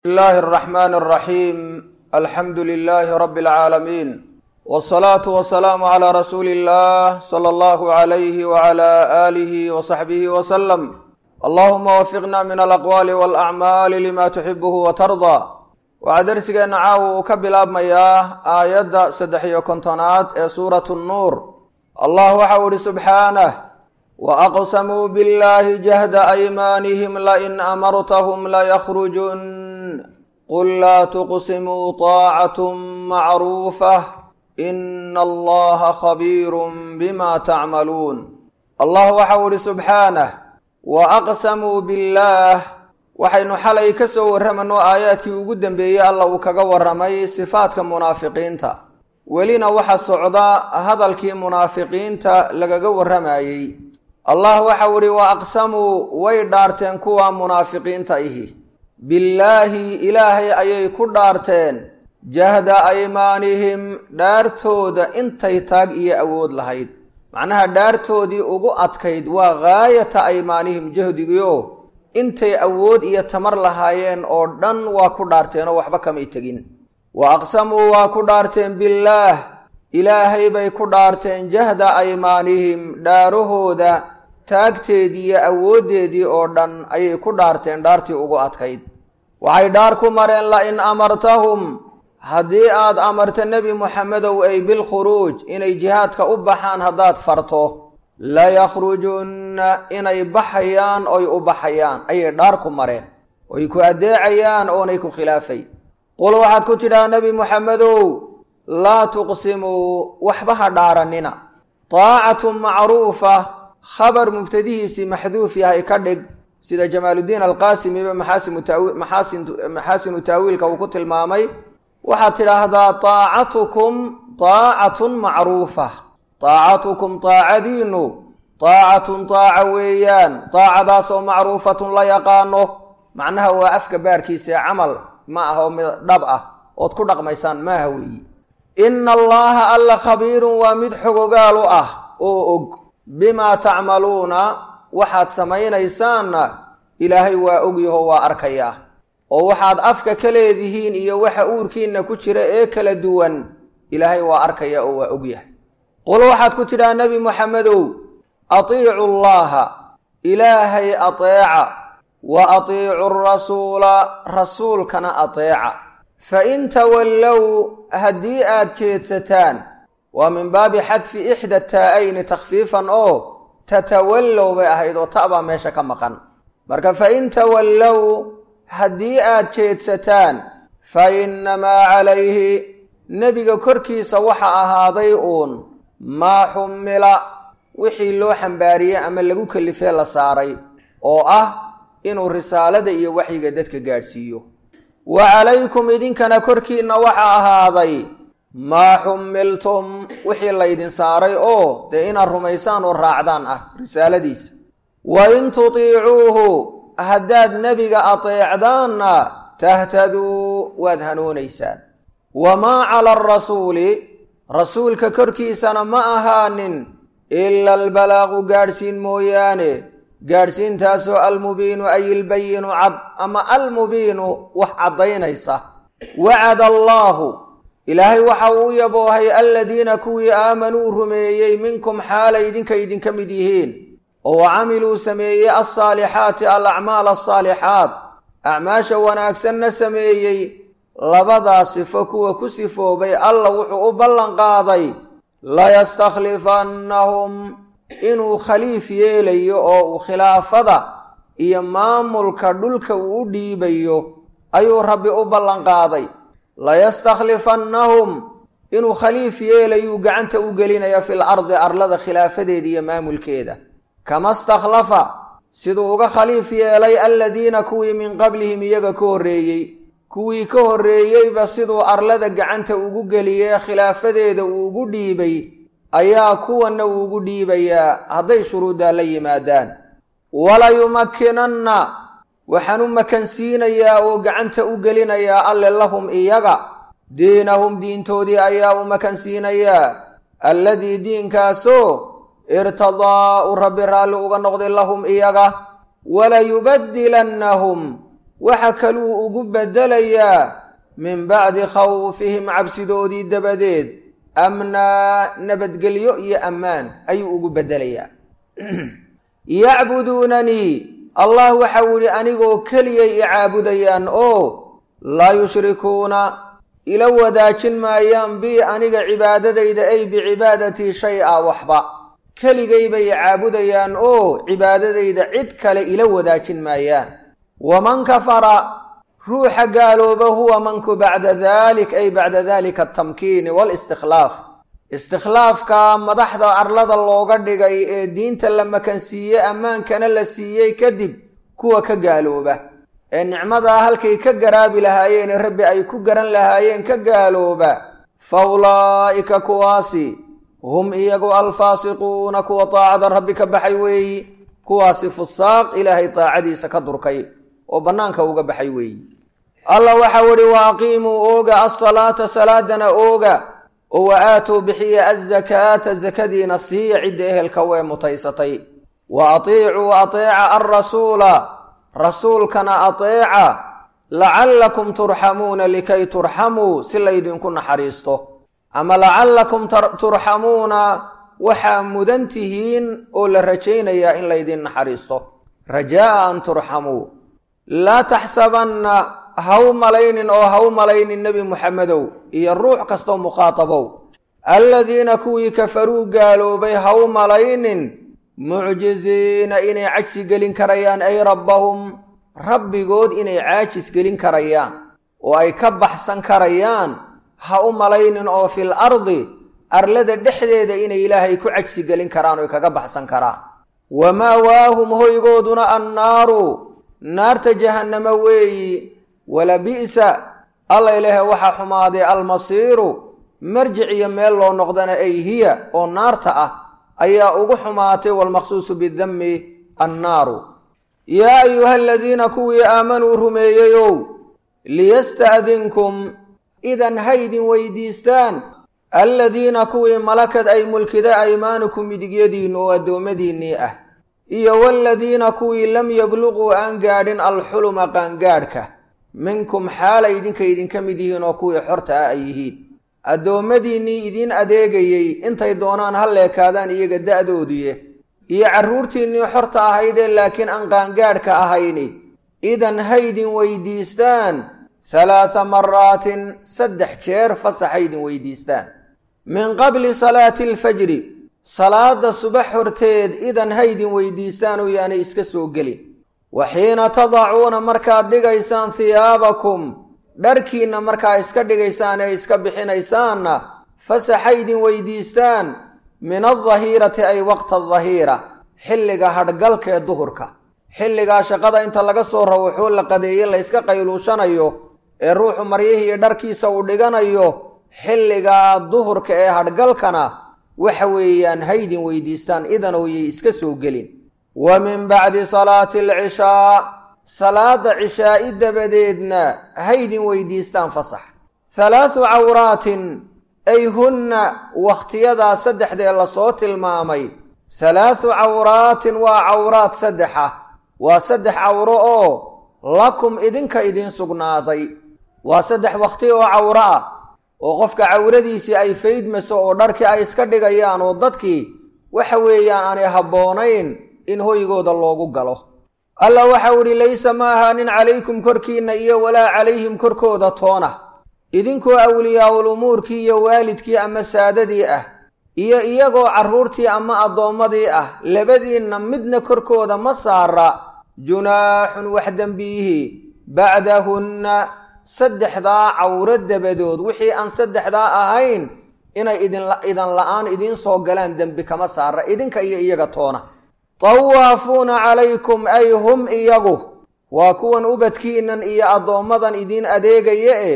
بسم الله الرحمن الرحيم الحمد لله رب العالمين والصلاة والسلام على رسول الله صلى الله عليه وعلى آله وصحبه وسلم اللهم وفقنا من الأقوال والأعمال لما تحبه وترضى waxaa dersigeena caawa uu ka bilaabmayaa aayadda saddex iyo kontonaad ee suuratu nnuur allah waxau ihi subxaanah waaqsamuu biاllahi jahda aymaanihim lain amartahum laykhrujun qul laa tuqsimuu طaacat macruufah ina allaha khabiirun bima tacmaluun allah waxau ihi subxaanah waaqsamuu biاllah waxaynu xalay ka soo warramayno aayaadkii ugu dambeeyey alla uu kaga warramay sifaadka munaafiqiinta welina waxa socda hadalkii munaafiqiinta lagaga warramayey allah waxau idhi wa aqsamuu way dhaarteen kuwa munaafiqiinta ihi billaahi ilaahay ayay ku dhaarteen jahda aymaanihim dhaartooda intay taag iyo awood lahayd macnaha dhaartoodii ugu adkayd waa gaayata aymaanihim jahdigiio intay awood iyo tamar lahaayeen oo dhan waa ku dhaarteenoo waxba kamay tegin wa aqsamuu waa ku dhaarteen billaah ilaahay bay ku dhaarteen jahda aymaanihim dhaarahooda taagteedii iyo awooddeedii oo dhan ayay ku dhaarteen dhaartii ugu adkayd waxay dhaar ku mareen la in amartahum haddii aad amarto nebi moxamedow ay bilkhuruuj inay jihaadka u baxaan haddaad farto layakrujunna inay baxayaan oy u baxayaan ayay dhaar ku mareen oy ku addeecayaan oonay ku khilaafay qul waxaad ku tidhaha nebi moxamedow laa tuqsimuu waxba ha dhaaranina taacatu macruufa khabar mubtadihiisii maxduuf yahay ka dhig sida jamaaluddiin alqaasimiba maxaasinu taawiilka uu ku tilmaamay waxaad tidhaahdaa taacatukum taacatun macruufa taacatukum taacadiinu taacatun taaca weeyaan taacadaasoo macruufatun la yaqaano macnaha waa afka baarkiisa ee camal ma ah oo mid dhab ah ood ku dhaqmaysaan maaha weeyi ina allaha alla khabiirun waa mid xogogaalu ah oo og bimaa tacmaluuna waxaad samaynaysaanna ilaahay waa ogyaho waa arkayaa oo waxaad afka ka leedihiin iyo waxa uurkiinna ku jira ee kala duwan ilaahay waa arkaya oo waa ogyahay qul waxaad ku tidhaha nebi moxamedow atiicu llaha ilaahay ateeca wa atiicu rasuula rasuulkana ateeca fa in tawallow haddii aad jeedsataan waa min baabi xadfi ixda taa-ayni takhfiifan oo tatawallow bay ahayd oo ta baa meesha ka maqan marka fa in tawallow haddii aad jeedsataan fa innamaa calayhi nebiga korkiisa waxa ahaaday uun maa xumila wixii loo xambaariyey ama lagu kalifee la saaray oo ah inuu risaalada iyo waxyiga dadka gaadhsiiyo wa calaykum idinkana korkiinna waxa ahaaday maa xumiltum wixii laydin saaray oo dee inaad rumaysaan oo raacdaan ah risaaladiisa wa in tutiicuuhu haddaad nebiga ateecdaanna tahtaduu waad hanuunaysaan wamaa cala arasuuli rasuulka korkiisana ma ahaanin ila albalaaqu gaadhsiin mooyaane gaadhsiintaasoo almubiinu ay ilbayinu cad ama almubiinu wax caddaynaysa wacada allaahu ilaahay waxa uu yaboohay aladiina kuwii aamanuu rumeeyey minkum xaalay idinka idinka mid yihiin oo camiluu sameeyey alsaalixaati alacmaal asaalixaat acmaasha wanaagsanna sameeyey labadaa sifo kuwa ku sifoobay alla wuxuu u ballan qaaday layastakhlifannahum inuu khaliif yeelayo oo uu khilaafada iyo maamulka dhulka uu u dhiibayo ayuu rabbi u ballan qaaday layastakhlifannahum inuu khaliif yeelayuu gacanta u gelinaya fil ardi arlada khilaafadeeda iyo maamulkeeda kama stakhlafa siduu uga khaliif yeelay aladiina kuwii min qablihim iyaga ka horreeyey kuwii ka horreeyeyba siduu arlada gacanta ugu geliyee khilaafadeeda uu ugu dhiibay ayaa kuwanna uu ugu dhiibayaa hadday shuruuddaa la yimaadaan walayumakkinanna waxaan u makansiinayaa oo gacanta u gelinayaa alle lahum iyaga diinahum diintoodii ayaa u makansiinayaa alladii diinkaasoo irtadaa u rabbi raalli uga noqday lahum iyaga walayubadilannahum waxa kaluu ugu beddelayaa min bacdi khawfihim cabsidoodii dabadeed amnaa nabadgelyo iyo ammaan ayuu ugu beddelayaa yacbuduunanii allah waxau yidhi anigoo keliyay i caabudayaan oo laa yushrikuuna ila wadaajin maayaan bii aniga cibaadadayda ay bicibaadatii shay-a waxba keligay bay caabudayaan oo cibaadadayda cid kale ila wadaajin maayaan waman kafara ruuxa gaalooba huwa manku bacda dalik ay bacda dalika atamkiini walistikhlaaf istikhlaafka madaxda arlada looga dhigay ee diinta la makansiiyey ammaankana la siiyey kadib kuwa ka gaalooba ee nicmadaa halkay ka garaabi lahaayeen rabbi ay ku garan lahaayeen ka gaalooba fa ulaa'ika kuwaasi hum iyagu alfaasiquuna kuwa taacada rabbi ka baxay weeyi kuwaasi fusaaq ilaahay taacadiisa ka durkay oo bannaanka uga baxay weeyi allah waxau idhi wa aqiimuu ooga alsalaata salaadana ooga oo wa aatuu bixiya azakaata zakadiina siiya cidda ehelka wee mutaysatay wa atiicuu ateeca alrasuula rasuulkana ateeca lacallakum turxamuuna likay turxamuu si laydinku naxariisto ama lacallakum turxamuuna waxaa mudan tihiin oo la rajaynayaa in laydin naxariisto rajaa'a an turxamuu laa taxsabanna haw malaynin oo haw malaynin nebi muxamedow iyo ruux kastoo mukhaatabow alladiina kuwii kafaruu gaaloobay haw malaynin mucjiziina inay cajsi gelin karayaan ay rabbahum rabbigood inay caajis gelin karayaan oo ay ka baxsan karayaan ha u malaynin oo fil ardi arlada dhexdeeda inay ilaahay ku cajsi gelin karaan oy kaga baxsan karaan wamaawaahum hoygooduna annaaru naarta jahannamo weeyi wala bi'sa alla ilaahe waxaa xumaaday almasiiru marjic iyo meel loo noqdana ay hiya oo naarta ah ayaa ugu xumaatay walmaqsuusu bidami annaaru yaa ayuha aladiina kuwii aamanuu rumeeyeyow liyasta'dinkum idan haydin weydiistaan alladiina kuwii malakad ay mulkida aymaanukum midigyadiinnu oo addoommadiinnii ah iyo waladiina kuwii lam yabluquu aan gaadhin alxuluma qaangaadhka minkum xaalay idinka idinka mid yihiin oo kuwii xorta ah ay yihiin addoommadiinnii idiin adeegayey intay doonaan ha leekaadaan iyaga da'doodiye iyo carruurtiinnii xorta ahaydee laakiin aan qaangaadhka ahayni idan haydin weydiistaan halaatha maraatin saddex jeer fasaxaydin weydiistaan min qabli salaati alfajri salaada subax horteed idan haydin weydiistaan oo yaanay iska soo gelin wa xiina tadacuuna markaad dhigaysaan hiyaabakum dharkiinna markaa iska dhigaysaan ee iska bixinaysaanna fasaxaydin weydiistaan min aldahirati ay waqta aldahiira xilliga hadhgalka ee duhurka xilligaa shaqada inta laga soo rawaxoo la qadeeye la yska qayluushanayo ee ruuxu maryihii iyo dharkiisa uu dhiganayo xilligaa duhurka ee hadhgalkana waxa weeyaan haydin weydiistaan idanowyay iska soo gelin wa min bacdi salaati alcishaa salaada cishaa'i dabadeedna haydin weydiistaan fasax halaathu cawraatin ay hunna wakhtiyadaa saddexdee lasoo tilmaamay halaathu cawraatin waa cawraad saddexa waa saddex cawro oo lakum idinka idiin sugnaaday waa saddex wakhti oo cawro ah oo qofka cawradiisii ay faydmayso oo dharkii ay iska dhigayaan oo dadkii waxa weeyaan aanay habboonayn in hoygooda loogu galo allah waxau idhi laysa ma ahaanin calaykum korkiinna iyo walaa calayhim korkooda toona idinkoo awliyaa'ul umuurkii iyo waalidkii ama saadadii ah iyo iyagoo carruurtii ama addoommadii ah labadiinna midna korkooda ma saara junaaxun wax dembiihi bacdahunna saddexdaa cawro dabadood wixii aan saddexdaa ahayn inay idan la'aan idiin soo galaan dembi kama saara idinka iyo iyaga toona tawaafuuna calaykum ay hum iyagu waa kuwan ubadkiinnan iyo addoommadan idiin adeegaya e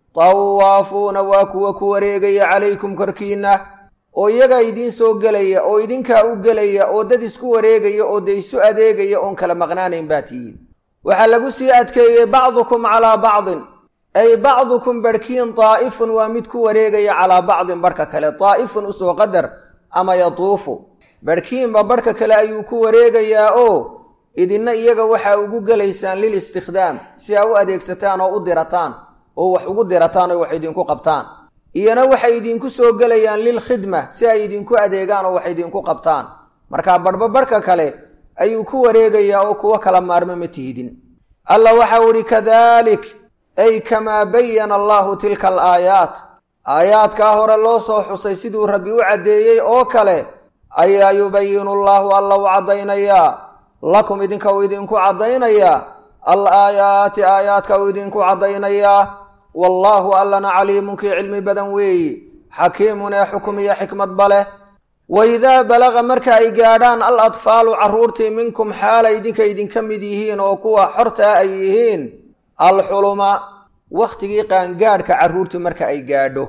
tawaafuuna waa kuwa ku wareegaya calaykum korkiinna oo iyagaa idiin soo gelaya oo idinkaa u gelaya oo dad isku wareegaya oo de isu adeegaya oon kala maqnaanayn baa tihiin waxaa lagu sii adkeeyey bacdukum calaa bacdin ay bacdukum barhkiin daa'ifun waa mid ku wareegaya calaa bacdin barhka kale daa'ifun usoo qadar ama yatuufu barhkiinba barhka kale ayuu ku wareegayaa oo idinna iyaga waxaa ugu gelaysaan lil istikhdaam si aa u adeegsataan oo u dirataan oo wax ugu dirataan oo wax idinku qabtaan iyana waxay idinku soo gelayaan lilkhidma si ay idinku adeegaan oo wax idinku qabtaan markaa barhba barhka kale ayuu ku wareegayaa oo kuwo kala maarmo ma tihidin alla waxau idhi kadalik ay kamaa bayana allahu tilka alaayaat aayaadkaa hore loo soo xusay siduu rabbi u caddeeyey oo kale ayaa yubayinu allaahu alla u caddaynayaa lakum idinka uu idinku caddaynayaa al aayaati aayaadka uu idinku caddaynayaa wallaahu allana caliimun kii cilmi badan weeyi xakiimun ee xukum iyo xikmadba leh waidaa balaqa marka ay gaadhaan al atfaalu carruurtii minkum xaala idinka idinka mid yihiin oo kuwa xortaa ay yihiin alxuluma wakhtigii qaangaadhka carruurtu marka ay gaadho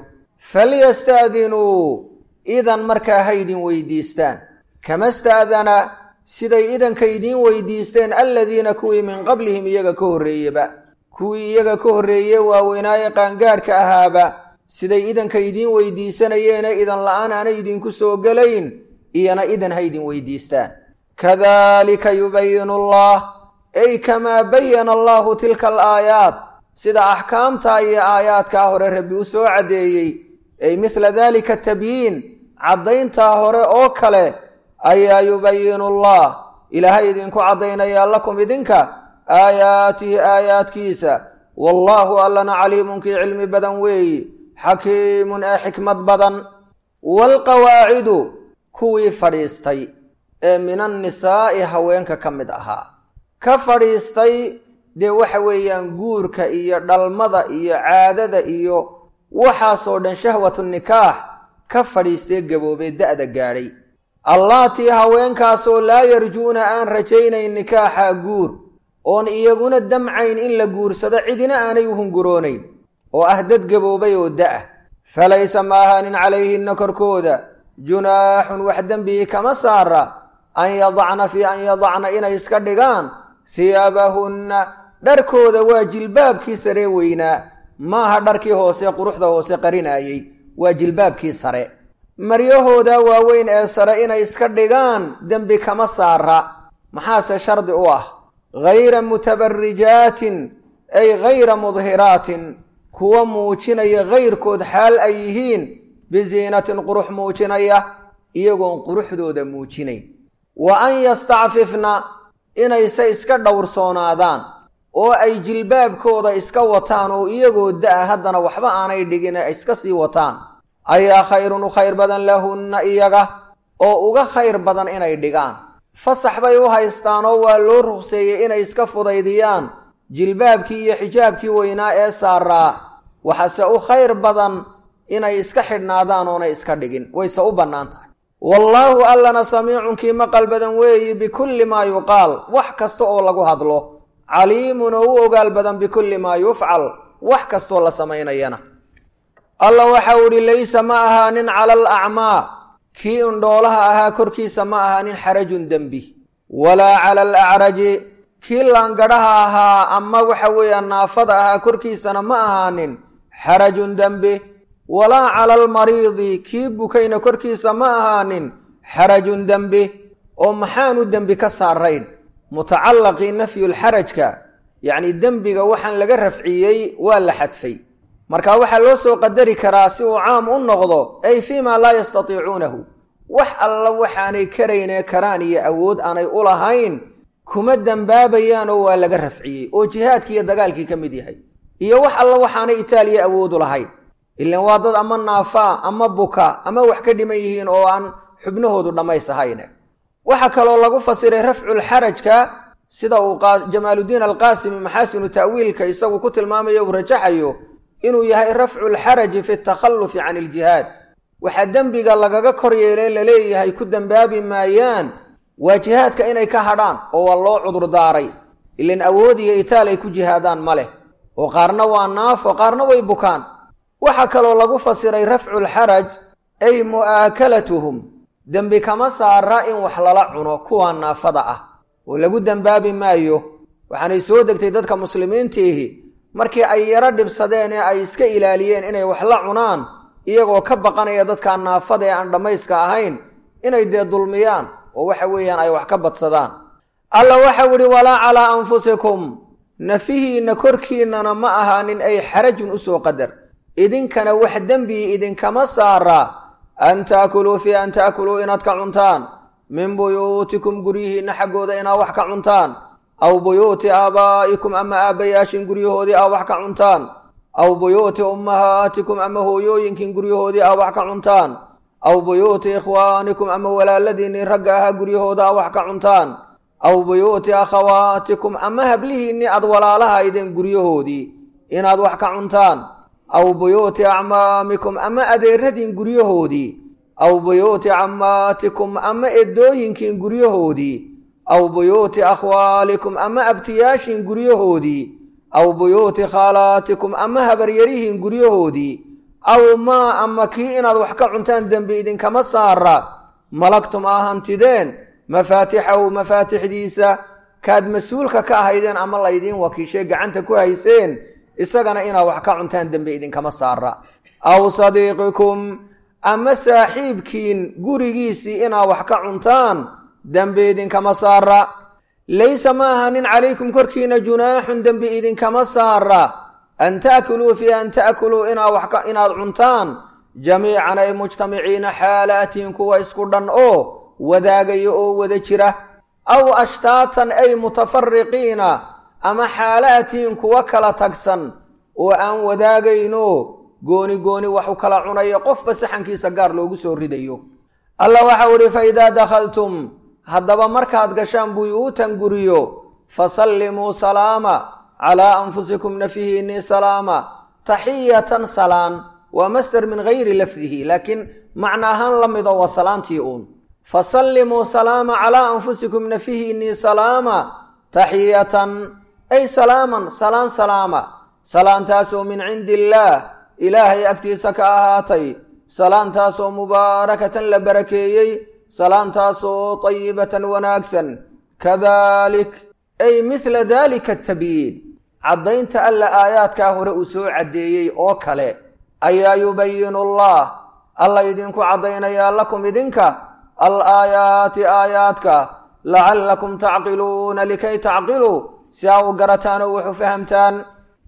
falyastaadinuu idan markaa ha ydin weydiistaan kama staadana siday idanka idiin weydiisteen alladiina kuwii min qablihim iyaga ka horreeyeba kuwii iyaga ka horreeye waaweynaaye qaangaadhka ahaaba siday idanka idiin weydiisanayeene idan la-aan aanay idinku soo gelayn iyana idan ha ydin weydiistaan kadalika yubayinu allah ay kamaa bayana allahu tilka alaayaat sida axkaamta iyo aayaadkaa hore rabbi u soo caddeeyey ay mithla dalika tabyiin caddayntaa hore oo kale ayaa yubayinu allah ilaahay idinku caddaynayaa lakum idinka aayaatihi aayaadkiisa wallaahu allana caliimunkii cilmi badan weeyi xakiimun ee xikmad badan waalqawaacidu kuwii fadhiistay ee min annisaa'i haweenka ka mid ahaa ka fadhiistay dee waxa weeyaan guurka iyo dhalmada iyo caadada iyo waxaasoo dhan shahwatu nikaax ka fadhiistee gaboobee da'da gaadhay allaatii haweenkaasoo laa yarjuuna aan rajaynayn nikaaxa guur oon iyaguna damcayn in la guursado cidina aanay u hunguroonayn oo ah dad gaboobay oo da'ah falaysa ma ahaanin calayhinna korkooda junaaxun wax dembigii kama saara an yadacna fii an yadacna inay iska dhigaan hiyaabahunna dharkooda waa jilbaabkii saree weynaa maaha dharkii hoose quruxda hoose qarinaayey waa jilbaabkii sare maryahooda waaweyn ee sare inay iska dhigaan dembi kama saara maxaase shardi u ah hayra mutabarijaatin ay hayra mudhiraatin kuwa muujinaya kayrkood xaal ay yihiin bisiinatin qurux muujinaya iyagoon quruxdooda muujinayn wa an yastacfifna inayse iska dhowrsoonaadaan oo ay jilbaabkooda iska wataan oo iyagoo da-a haddana waxba aanay dhigin ay iska sii wataan ayaa khayrun u khayr badan lahunna iyaga oo uga khayr badan inay dhigaan fasax bay u haystaan oo waa loo ruqseeyey inay iska fudaydiyaan jilbaabkii iyo xijaabkii weynaa ee saaraa waxaase u khayr badan inay iska xidhnaadaan oonay iska dhigin wayse u bannaan tahay wallaahu allana samiicunkii maqal badan weeyi bikulli maa yuqaal wax kasta oo lagu hadlo caliimun oo u ogaal badan bikulli maa yufcal wax kastoo la samaynayana alla waxau idhi laysa ma ahaanin cala al acmaa kii indhoolaha ahaa korkiisa ma ahaanin xarajun dembi walaa cala al acraji kii laangadhaha ahaa ama waxa weeyaan naafada ahaa korkiisana ma ahaanin xarajun dembi walaa cala almariidi kii bukayna korkiisa ma ahaanin xarajun dembi oo maxaanu dembi ka saarayn mutacallaqii nafyulxarajka yacni dembiga waxaan laga rafciyey waa la xadfay marka waxaa loo soo qadari karaa si uu caam u noqdo ay fii maa laa yastatiicuunahu wax alla waxaanay karaynee karaan iyo awood aanay u lahayn kuma dembaabayaan oo waa laga rafciyey oo jihaadkii iyo dagaalkii ka mid yahay iyo wax alla waxaanay itaaliya awoodu lahayn ilan waa dad ama naafaa ama buka ama wax ka dhiman yihiin oo aan xubnahoodu dhammays ahayne waxaa kaloo lagu fasiray rafculxarajka sida uu jamaaludiin alqaasimi maxaasinu ta'wiilka isagu ku tilmaamayo uu rajaxayo inuu yahay rafculxaraji fi takhallufi can iljihaad waxaa dembiga lagaga kor yeelee laleeyahay ku dembaabi maayaan waa jihaadka inay ka hadhaan oo waa loo cudurdaaray ilan awood iyo itaal ay ku jihaadaan ma leh oo qaarna waa naafo qaarna way bukaan waxaa kaloo lagu fasiray rafculxaraj ay mu'aakalatuhum dembi kama saara in wax lala cuno kuwa naafada ah oo lagu dembaabi maayo waxaanay soo degtay dadka muslimiintiihi markii ay yaro dhibsadeen ee ay iska ilaaliyeen inay wax la cunaan iyagoo ka baqanaya dadka naafada ee aan dhammayska ahayn inay dee dulmiyaan oo waxa weeyaan ay wax ka badsadaan alla waxau idhi walaa calaa anfusikum nafihiinna korkiinnana ma ahaanin ay xarajun u soo qadar idinkana wax dembii idinkama saara an taakuluu fii an taakuluu inaad ka cuntaan min buyuutikum guryihiinna xaggooda inaad wax ka cuntaan aw buyuuti aabaa'ikum ama aabbayaashin guryahoodii aa wax ka cuntaan aw buyuuti ummahaatikum ama hooyooyinkin guryahoodii aa wax ka cuntaan aw buyuuti ikhwaanikum ama walaaladiinnii ragga ahaa guryahooda aa wax ka cuntaan aw buyuuti akhawaatikum ama hablihiinnii aad walaalahaydeen guryahoodii inaad wax ka cuntaan aw buyuuti acmaamikum ama adeeradiin guryahoodii aw buyuuti cammaatikum ama edooyinkiin guryahoodii aw buyuuti akhwaalikum ama abtiyaashiin guryahoodii aw buyuuti khaalaatikum ama habaryarihiin guryahoodii aw maa ama kii inaad wax ka cuntaan dembi idinkama saara malagtum aa hantideen mafaatixahu mafaatixdiisa kaad mas-uulka ka ahaydeen ama laydiin wakiishay gacanta ku hayseen isagana inaad wax ka cuntaan dembi idinkama saara aw sadiiqikum ama saaxiibkiin gurigiisii inaad wax ka cuntaan dembi idinkama saara laysa ma ahanin calaykum korkiina junaaxun dembi idinkama saara an taakuluu fii an ta'kuluu inaad cuntaan jamiican ay mujtamiciina xaalaatiin kuwa isku dhan oo wadaagaya oo wada jira aw ashtaatan ay mutafariqiina ama xaalaatiin kuwa kala tagsan oo aan wadaagayno gooni gooni wax u kala cunayo qofba saxankiisa gaar loogu soo ridayo allah waxau idhi fa idaa dakhaltum haddaba markaad gashaan buyuutan guriyo fasallimuu salaama calaa anfusikum nafihiinii salaama taxiyatan salaan waa masder min gayri lafdihi laakiin macna ahaan la mido waa salaantii uun fasallimuu salaama calaa anfusikum nafihiinii salaama taxiyatan ay salaaman salaan salaama salaantaasoo min cindi illaah ilaahay agtiisa ka ahaatay salaantaasoo mubaarakatan la barakeeyey salaantaasoo tayibatan wanaagsan kadalik ay mithla dalika atabyiin caddaynta alla aayaadkaa hore uu soo caddeeyey oo kale ayaa yubayinu allah alla idinku caddaynayaa lakum idinka al aayaati aayaadka lacallakum tacqiluuna likay tacqiluu si aa u garataan oo wax u fahamtaan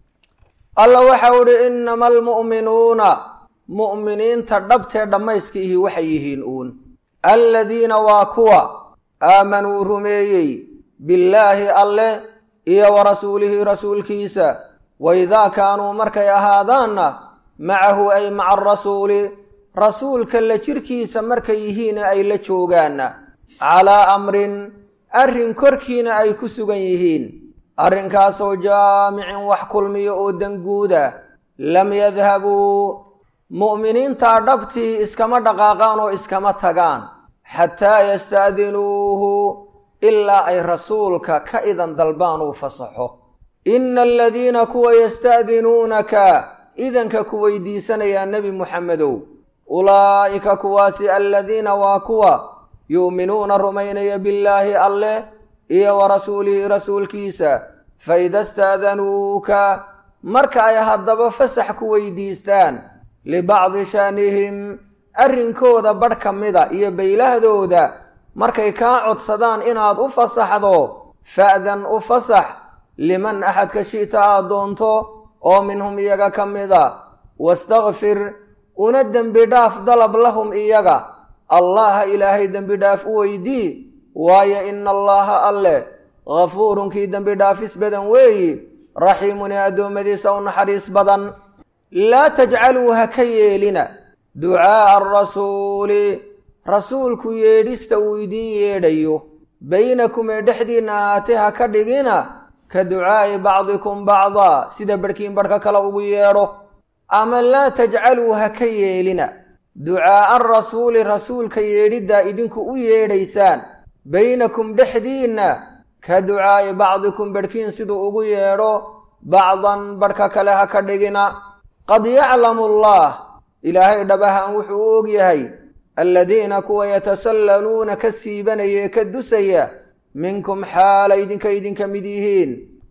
alla waxau idhi innama almu'minuuna mu'miniinta dhabtee dhammayskiihi waxay yihiin uun alladiina waa kuwa aamanuu rumeeyey billaahi alleh iyo wa rasuulihi rasuulkiisa waidaa kaanuu markay ahaadaanna macahu ay maca arasuuli rasuulka la jirkiisa markay yihiin ay la joogaanna calaa amrin arrin korkiina ay ku sugan yihiin arrinkaasoo jaamicin wax kulmiyo oo danguuda lam yadhabuu mu'miniintaa dhabtii iskama dhaqaaqaan oo iskama tagaan xataa yastaadinuuhu ilaa ay rasuulka ka idan dalbaan uu fasaxo ina aladiina kuwa yasta'dinuunaka idanka ku weydiisanayaa nebi muxamedow ulaa'ika kuwaasi aladiina waa kuwa yu'minuuna rumaynaya billaahi alleh iyo wa rasuulihi rasuulkiisa fa ida staadanuuka marka ay haddaba fasax ku weydiistaan libacdi shaanihim arrinkooda badh ka mida iyo baylahdooda markay kaa codsadaan inaad u fasaxdo fa'dan u fasax liman axadka shi'ta aad doonto oo minhum iyaga ka mida wastakfir una dembi dhaaf dalab lahum iyaga allaha ilaahay dembi dhaaf u weydii waayo ina allaaha alleh ghafuurunkii dembi dhaafis badan weeyi raxiimun ee addoommadiisa u naxariis badan laa tajcaluu ha ka yeelina ducaa'a arasuuli rasuulku yeedhista uu idiin yeedhayo baynakum ee dhexdiinna ahaatee ha ka dhigina ka ducaa'i bacdikum bacdaa sida barhkiin barhka kale ugu yeedho ama laa tajcaluu ha ka yeelina ducaa'a arasuuli rasuulka yeedhiddaa idinku u yeedhaysaan baynakum dhexdiinna ka ducaa'i bacdikum barhkiin siduu ugu yeedho bacdan barhka kale ha ka dhigina qad yaclamu allah ilaahay dhabahaan wuxuu u og yahay aladiina kuwa yatasallaluuna ka siibanaya ee ka dusaya minkum xaala idinka idinka mid yihiin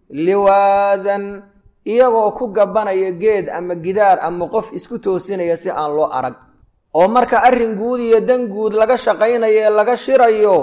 liwaadan iyagoo ku gabanaya geed ama gidaar ama qof isku toosinaya si aan loo arag oo marka arrin guud iyo dan guud laga shaqaynayo ee laga shirayo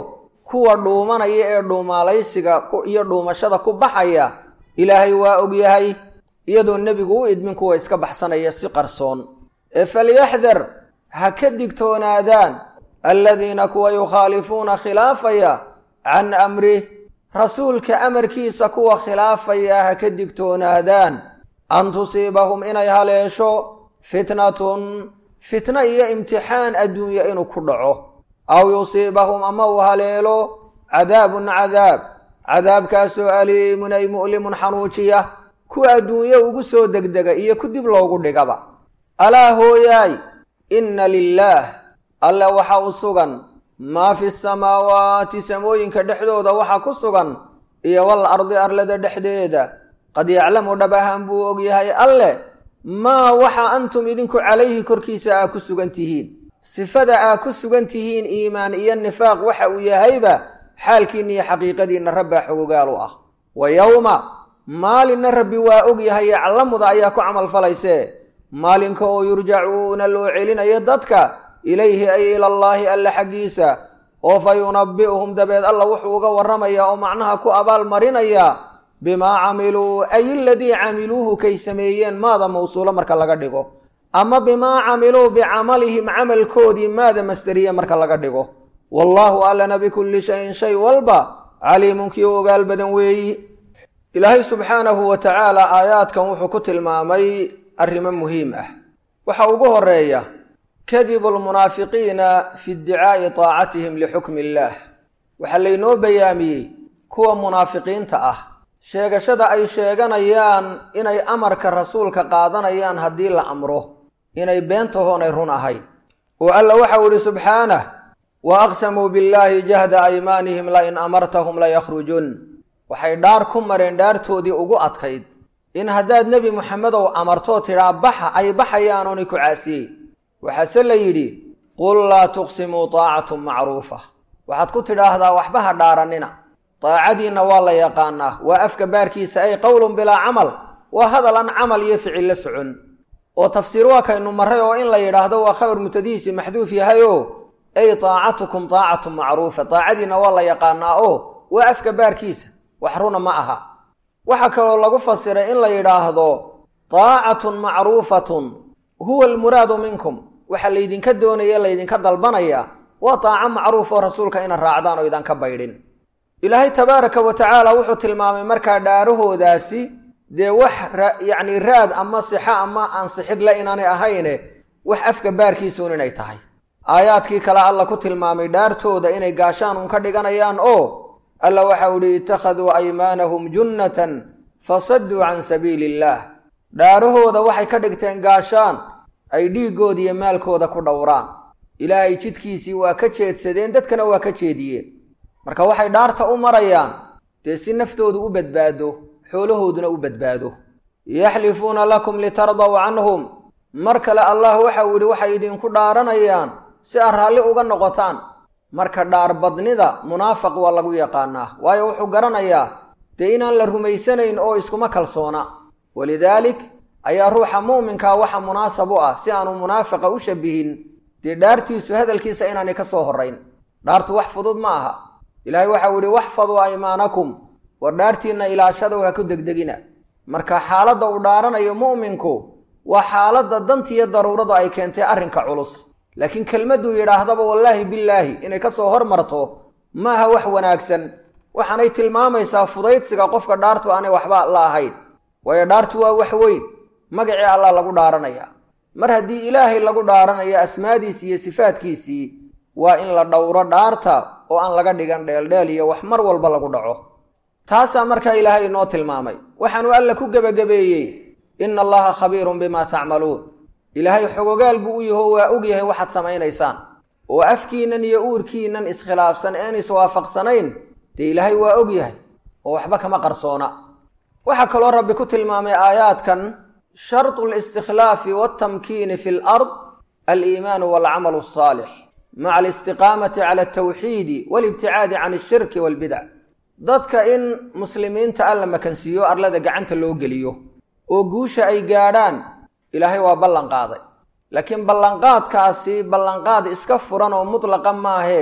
kuwa dhuumanaya ee dhuumaalaysiga iyo dhuumashada ku baxaya ilaahay waa ogyahay iyadoo nebigu u idmin kuwa iska baxsanaya si qarsoon ee falyaxdar ha ka digtoonaadaan aladiina kuwa yukhaalifuuna khilaafaya can amrih rasuulka amarkiisa kuwa khilaafaya ha ka digtoonaadaan an tusiibahum inay haleesho fitnatun fitno iyo imtixaan adduunya inuu ku dhaco aw yusiibahum ama uu haleelo cadaabun cadaab cadaabkaasoo aliimun ay mu'limun xanuujiya ku adduunye ugu soo degdega iyo ku dib loogu dhigaba alaa hooyaay inna lilaah alle waxa u sugan maa fi samaawaati samooyinka dhexdooda waxa ku sugan iyo wal ardi arlada dhexdeeda qad yaclamu dhab ahaan buu ogyahay alle maa waxa antum idinku calayhi korkiisa aa ku sugan tihiin sifada aa ku sugan tihiin iimaan iyo nifaaq waxa uu yahayba xaalkiinna iyo xaqiiqadiinna rabbaa xogogaal u ah wa yowma maalinna rabbi waa ogyahay yaclamuda ayaa ku camalfalaysee maalinka oo yurjacuuna loo celinayo dadka ilayhi ay ilallaahi alle xaggiisa oo fa yunabbi'uhum dabeed alla wuxuu uga warramayaa oo macnaha ku abaalmarinayaa bimaa camiluu ay iladii camiluuhu kay sameeyeen maada mawsuulo marka laga dhigo ama bimaa camiluu bicamalihim camalkoodii maada masderiye marka laga dhigo wallaahu allana bikulli shayin shay walba caliimun kii ogaal badan weeyi ilaahay subxaanahu wa tacaala aayaadkan wuxuu ku tilmaamay arrimo muhiim ah waxa ugu horeeya kadibu lmunaafiqiina fi iddicaa'i taacatihim lixukmi illaah waxaa laynoo bayaamiyey kuwa munaafiqiinta ah sheegashada ay sheeganayaan inay amarka rasuulka qaadanayaan haddii la amro inay beentahoonay run ahayn oo alla waxau idhi subxaanah wa aqsamuu billaahi jahda aymaanihim lain amartahum layakrujun waxay dhaar ku mareen dhaartoodii ugu adkayd in haddaad nebi muxamedow amartoo tidhaa baxa ay baxayaan oonay ku caasiyey waxaase la yidhi qul laa tuqsimuu taacatun macruufa waxaad ku tidhaahdaa waxba ha dhaarannina daacadiinna waa la yaqaanaa waa afka baarkiisa ay qowlun bilaa camal waa hadal aan camal iyo ficil la socon oo tafsiir waa kaynu marray oo in la yidhaahdo waa khabar mutadihiisi maxduuf yahay oo ay taacatukum taacatun macruufa daacadiinna waa la yaqaanaa oo waa afka baarkiisa wax runa ma aha waxaa kaloo lagu fasiray in la yidhaahdo taacatun macruufatun huwa almuraadu minkum waxaa laydinka doonaya laydinka dalbanaya waa taaco macruuf oo rasuulka ina raacdaan oo idanka baydhin ilaahay tabaaraka wa tacaala wuxuu tilmaamay markaa dhaarahoodaasi dee wax yacni raad ama sixo ama ansixid la inaanay ahayne wax afka baarkiisuun inay tahay aayaadkii kale alla ku tilmaamay dhaartooda inay gaashaan un ka dhiganayaan oo alla waxau idhi ittakhaduu aymaanahum junnatan fasadduu can sabiili illaah dhaarahooda waxay ka dhigteen gaashaan ay dhiiggooda iyo maalkooda ku dhowraan ilaahay jidkiisii waa ka jeedsadeen dadkana waa ka jeediyeen marka waxay dhaarta u marayaan dee si naftoodu u badbaado xoolahooduna u badbaado yaxlifuuna lakum litardaw canhum mar kale allah waxau yidhi waxay idinku dhaaranayaan si aad raalli uga noqotaan marka dhaarbadnida munaafiq waa lagu yaqaanaa waayo wuxuu garanayaa dee inaan la rumaysanayn oo iskuma kalsoona walidaalik ayaa ruuxa muuminkaa waxa munaasab u ah si aanu munaafiqa u shabihin dee dhaartiisu hadalkiisa inaanay ka soo horrayn dhaartu wax fudud ma aha ilaahay waxau yidhi waxfaduu aymaanakum war dhaartiinna ilaashadow ha ku degdegina marka xaaladda uu dhaaranayo mu'minku waa xaaladda dantiiyo daruuradu ay keentay arrinka culus laakiin kelmadduu yidhaahdaba wallaahi billaahi inay ka soo hormarto maaha wax wanaagsan waxaanay tilmaamaysaa fudaydsiga qofka dhaartu aanay waxba la ahayn waayo dhaartu waa wax weyn magacii allah lagu dhaaranaya mar haddii ilaahay lagu dhaaranayo asmaadiisii iyo sifaadkiisii waa in la dhowro dhaarta oo aan laga dhigan dheeldheel iyo wax mar walba lagu dhaco taasaa markaa ilaahay inoo tilmaamay waxaanu alla ku gebagabeeyey ina allaha khabiirun bimaa tacmaluun ilaahay xogogaal buu u yaho waa og yahay waxaad samaynaysaan oo afkiinnan iyo uurkiinnan iskhilaafsan een iswaafaqsanayn dee ilaahay waa og yahay oo waxba kama qarsoona waxaa kaloo rabbi ku tilmaamay aayaadkan shartu listikhlaafi waltamkiini fi lard aliimaanu walcamalu asaalix maca alistiqaamati cala altawxiidi walibticaadi can ashirki walbidac dadka in muslimiinta alla makansiiyo arlada gacanta loo geliyo oo guusha ay gaadhaan ilaahay waa ballan qaaday laakiin ballanqaadkaasi ballanqaad iska furan oo mutlaqa maahee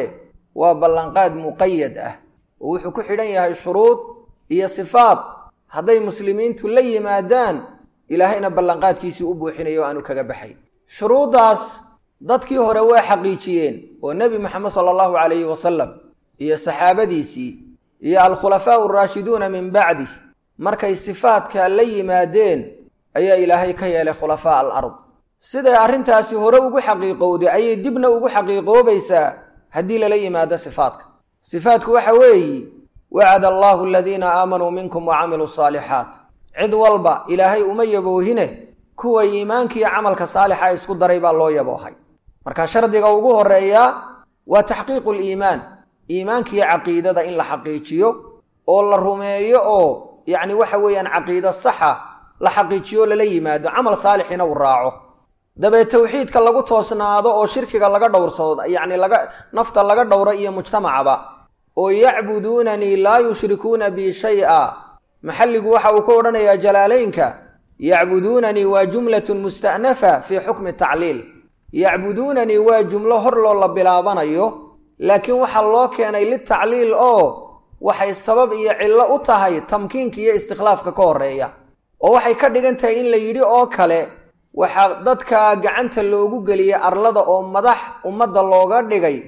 waa ballanqaad muqayad ah oo wuxuu ku xidhan yahay shuruud iyo sifaad hadday muslimiintu la yimaadaan ilaahayna ballanqaadkiisii u buuxinayo o aanu kaga baxay shuruuddaas dadkii hore waa xaqiijiyeen oo nebi moxamed sala allahu calayhi wasalam iyo saxaabadiisii iyo alkhulafaau araashiduuna min bacdih markay sifaadka la yimaadeen ayaa ilaahay ka yeelay khulafaa al ard siday arrintaasi hore ugu xaqiiqowday ayay dibna ugu xaqiiqoobaysaa haddii lala yimaado sifaadka sifaadku waxa weeyi wacada allaahu aladiina aamanuu minkum wa camiluu saalixaat cid walba ilaahay uma yaboohine kuwa iimaankiiyo camalka saalixa isku daray baa loo yaboohay marka shardiga ugu horeeyaa waa taxqiiqu liimaan iimaankiiyo caqiidada in la xaqiijiyo oo la rumeeyo oo yacni waxa weeyaan caqiido saxa la xaqiijiyo lala yimaado camal saalixina uu raaco dabee tawxiidka lagu toosnaado oo shirkiga laga dhowrsado yacni laga nafta laga dhowro iyo mujtamacaba oo yacbuduunanii laa yushrikuuna bi shay-a maxalligu waxa uu ka odhanayaa jalaalaynka yacbuduunanii waa jumlatun musta'nafa fii xukmi tacliil yacbuduunanii waa jumlo hor loo la bilaabanayo laakiin waxaa loo keenay litacliil oo waxay sabab iyo cillo u tahay tamkiinka iyo istikhlaafka ka horreeya oo waxay ka dhigan tahay in la yidhi oo kale waxaa dadka gacanta loogu geliyey arlada oo madax ummadda looga dhigay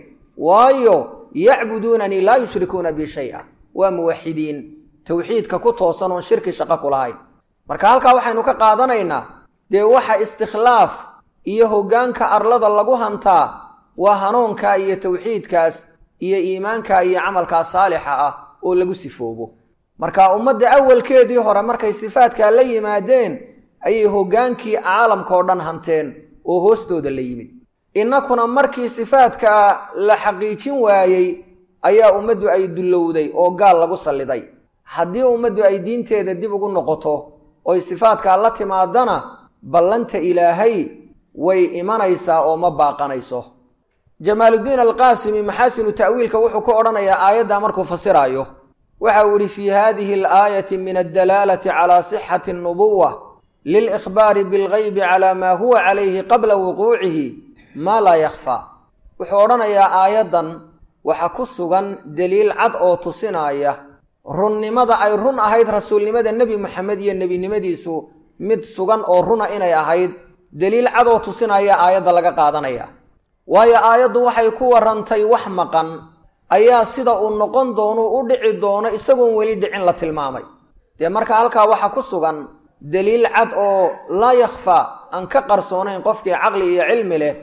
waayo yacbuduunanii laa yushrikuuna bi shay-a waa muwaxidiin towxiidka ku toosan oon shirki shaqo ku lahayn marka halkaa waxaynu ka qaadanaynaa dee waxa istikhlaaf iyo hoggaanka arlada lagu hantaa waa hanuunka iyo towxiidkaas iyo iimaanka iyo camalkaa saalixa ah oo lagu sifoobo marka ummadda awalkeedii hore markay sifaadkaa la yimaadeen ayay hoggaankii caalamka oo dhan hanteen oo hoostooda la yimid innakuna markii sifaadka la xaqiijin waayey ayaa ummaddu ay dullowday oo gaal lagu salliday haddii ummaddu ay diinteeda dib ugu noqoto oy sifaadkaa la timaadana ballanta ilaahay way imanaysaa oo ma baaqanayso jamaaluddiin alqaasimi maxaasinu ta'wiilka wuxuu ku odhanayaa aayaddaa markuu fasiraayo waxa uu idhi fii haadihi alaayati min addalaalati calaa sixati annubuwa lilikhbaari bilgaybi calaa maa huwa calayhi qabla wuquucihi maa laa yakhfaa wuxuu odhanayaa aayaddan waxa ku sugan deliil cad oo tusinaya runnimada ay run ahayd rasuulnimada nebi moxamed iyo nebinimadiisu mid sugan oo runa inay ahayd deliil cad oo tusinaya aayadda laga qaadanaya waayo aayaddu waxay ku warrantay wax maqan ayaa sida uu noqon doono u dhici doono isagoon weli dhicin la tilmaamay dee marka halkaa waxaa ku sugan deliil cad oo laa yakhfaa aan ka qarsoonayn qofkii caqli iyo cilmi leh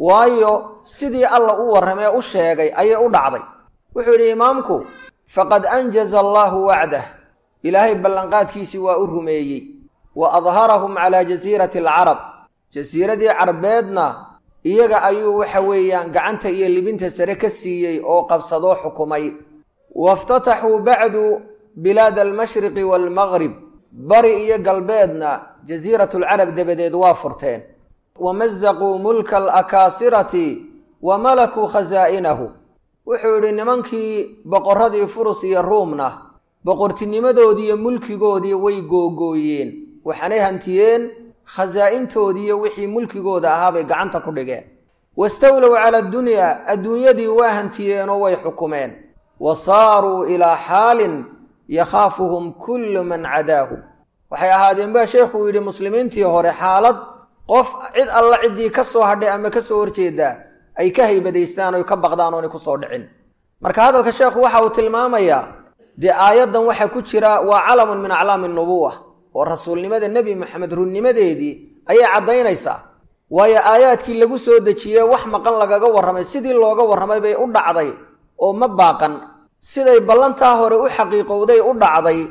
waayo sidii alla u warramee u sheegay ayay u dhacday wuxuu yidhi imaamku faqad anjaza allaahu wacdah ilaahay ballanqaadkiisii waa u rumeeyey wa adharahum calaa jasiirati alcarab jasiiradii carbeedna iyaga ayuu waxa weeyaan gacanta iyo libinta sare ka siiyey oo qabsadoo xukumay waftataxuu bacdu bilaada almashriqi waalmaqrib bari iyo galbeedna jasiiratulcarab dabadeed waa furteen wamazaquu mulka alakaasirati wa malakuu khasaa'inahu wuxuu yidhi nimankii boqorradii furus iyo ruumna boqortinimadoodii iyo mulkigoodii way googooyeen waxaanay hantiyeen khasaa'intoodiiyo wixii mulkigooda ahaabay gacanta ku dhigeen wastawlow cala addunyaa adduunyadii waa hantiyeenoo way xukumeen wa saaruu ilaa xaalin yakhaafuhum kullu man cadaahu waxay ahaadeen baa sheekhuu yidhi muslimiintii hore xaalad qof cid alla ciddii ka soo hadhay ama ka soo horjeedaa ay ka haybadaystaan oy ka baqdaan oonay ku soo dhicin marka hadalka sheekhu waxa uu tilmaamayaa dee aayaddan waxaa ku jira waa calamun min aclaami nubuwa oo rasuulnimada nebi moxamed runnimadeedii ayay caddaynaysaa waayo aayaadkii lagu soo dejiyey wax maqan lagaga warramay sidii looga warramay bay u dhacday oo ma baaqan siday ballantaa hore u xaqiiqowday u dhacday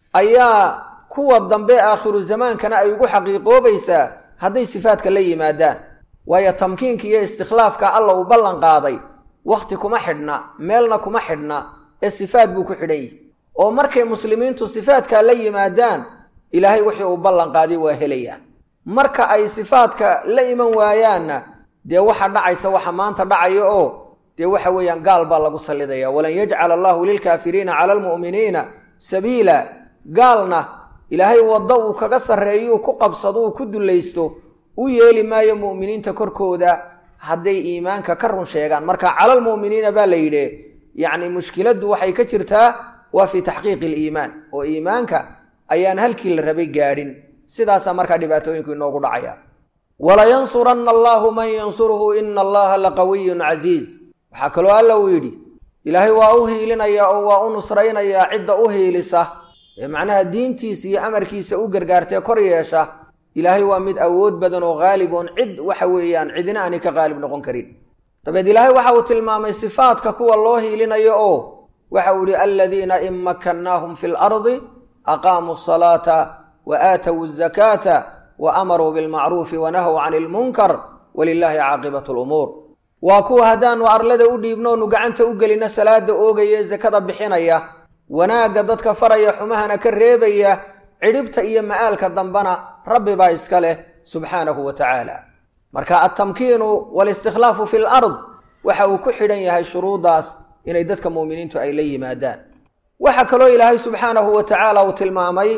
ayaa kuwa dambe aakhiru zamaankana ay ugu xaqiiqoobaysaa hadday sifaadka la yimaadaan waayo tamkiinka iyo istikhlaafka alla uu ballan qaaday wakhti kuma xidhna meelna kuma xidhna ee sifaad buu ku xidhan yihi oo markay muslimiintu sifaadkaa la yimaadaan ilaahay wixii uu ballan qaaday waa helayaan marka ay sifaadka la iman waayaanna dee waxa dhacaysa waxa maanta dhacaya oo dee waxa weeyaan gaal baa lagu sallidaya walan yajcala allahu lilkaafiriina cala almu'miniina sabiila gaalna ilaahay waddo uu kaga sarreeyuu ku qabsado uu ku dullaysto u yeeli maayo mu'miniinta korkooda hadday iimaanka ka run sheegaan marka calalmu'miniina baa la yidhi yacni mushkiladdu waxay ka jirtaa waa fii taxqiiqi aliimaan oo iimaanka ayaan halkii la rabay gaadhin sidaasaa markaa dhibaatooyinku inoogu dhacaya walayansuranna allaahu man yansuruhu ina allaha laqawiyun casiiz waxaa kaloo alla uu yidhi ilaahay waa u hiilinaya oo waa u nusraynayaa cidda u hiilisa ee macnaha diintiisa iyo amarkiisa u gargaartee kor yeesha ilaahay waa mid awood badan oo haalib oon cid waxa weeyaan cidina aanay ka qaalib noqon karin dabeed ilaahay waxa uu tilmaamay sifaadka kuwa loo hiilinayo oo waxa uu yihi aladiina in makannaahum fi lardi aqaamuu asalaata wa aatow azakaata wa amaruu bilmacruufi wanahow cani ilmunkar walilaahi caaqibatu lumuur waa kuwa haddaanu arlada u dhiibnoonu gacanta u gelino salaada oogaya ee sakada bixinaya wanaagga dadka faraya xumahana ka reebaya cidhibta iyo ma'aalka dambana rabbi baa iska leh subxaanahu wa tacaala marka altamkiinu walistikhlaafu fi lard waxa uu ku xidhan yahay shuruuddaas inay dadka muuminiintu ay la yimaadaan waxaa kaloo ilaahay subxaanahu wa tacaala uu tilmaamay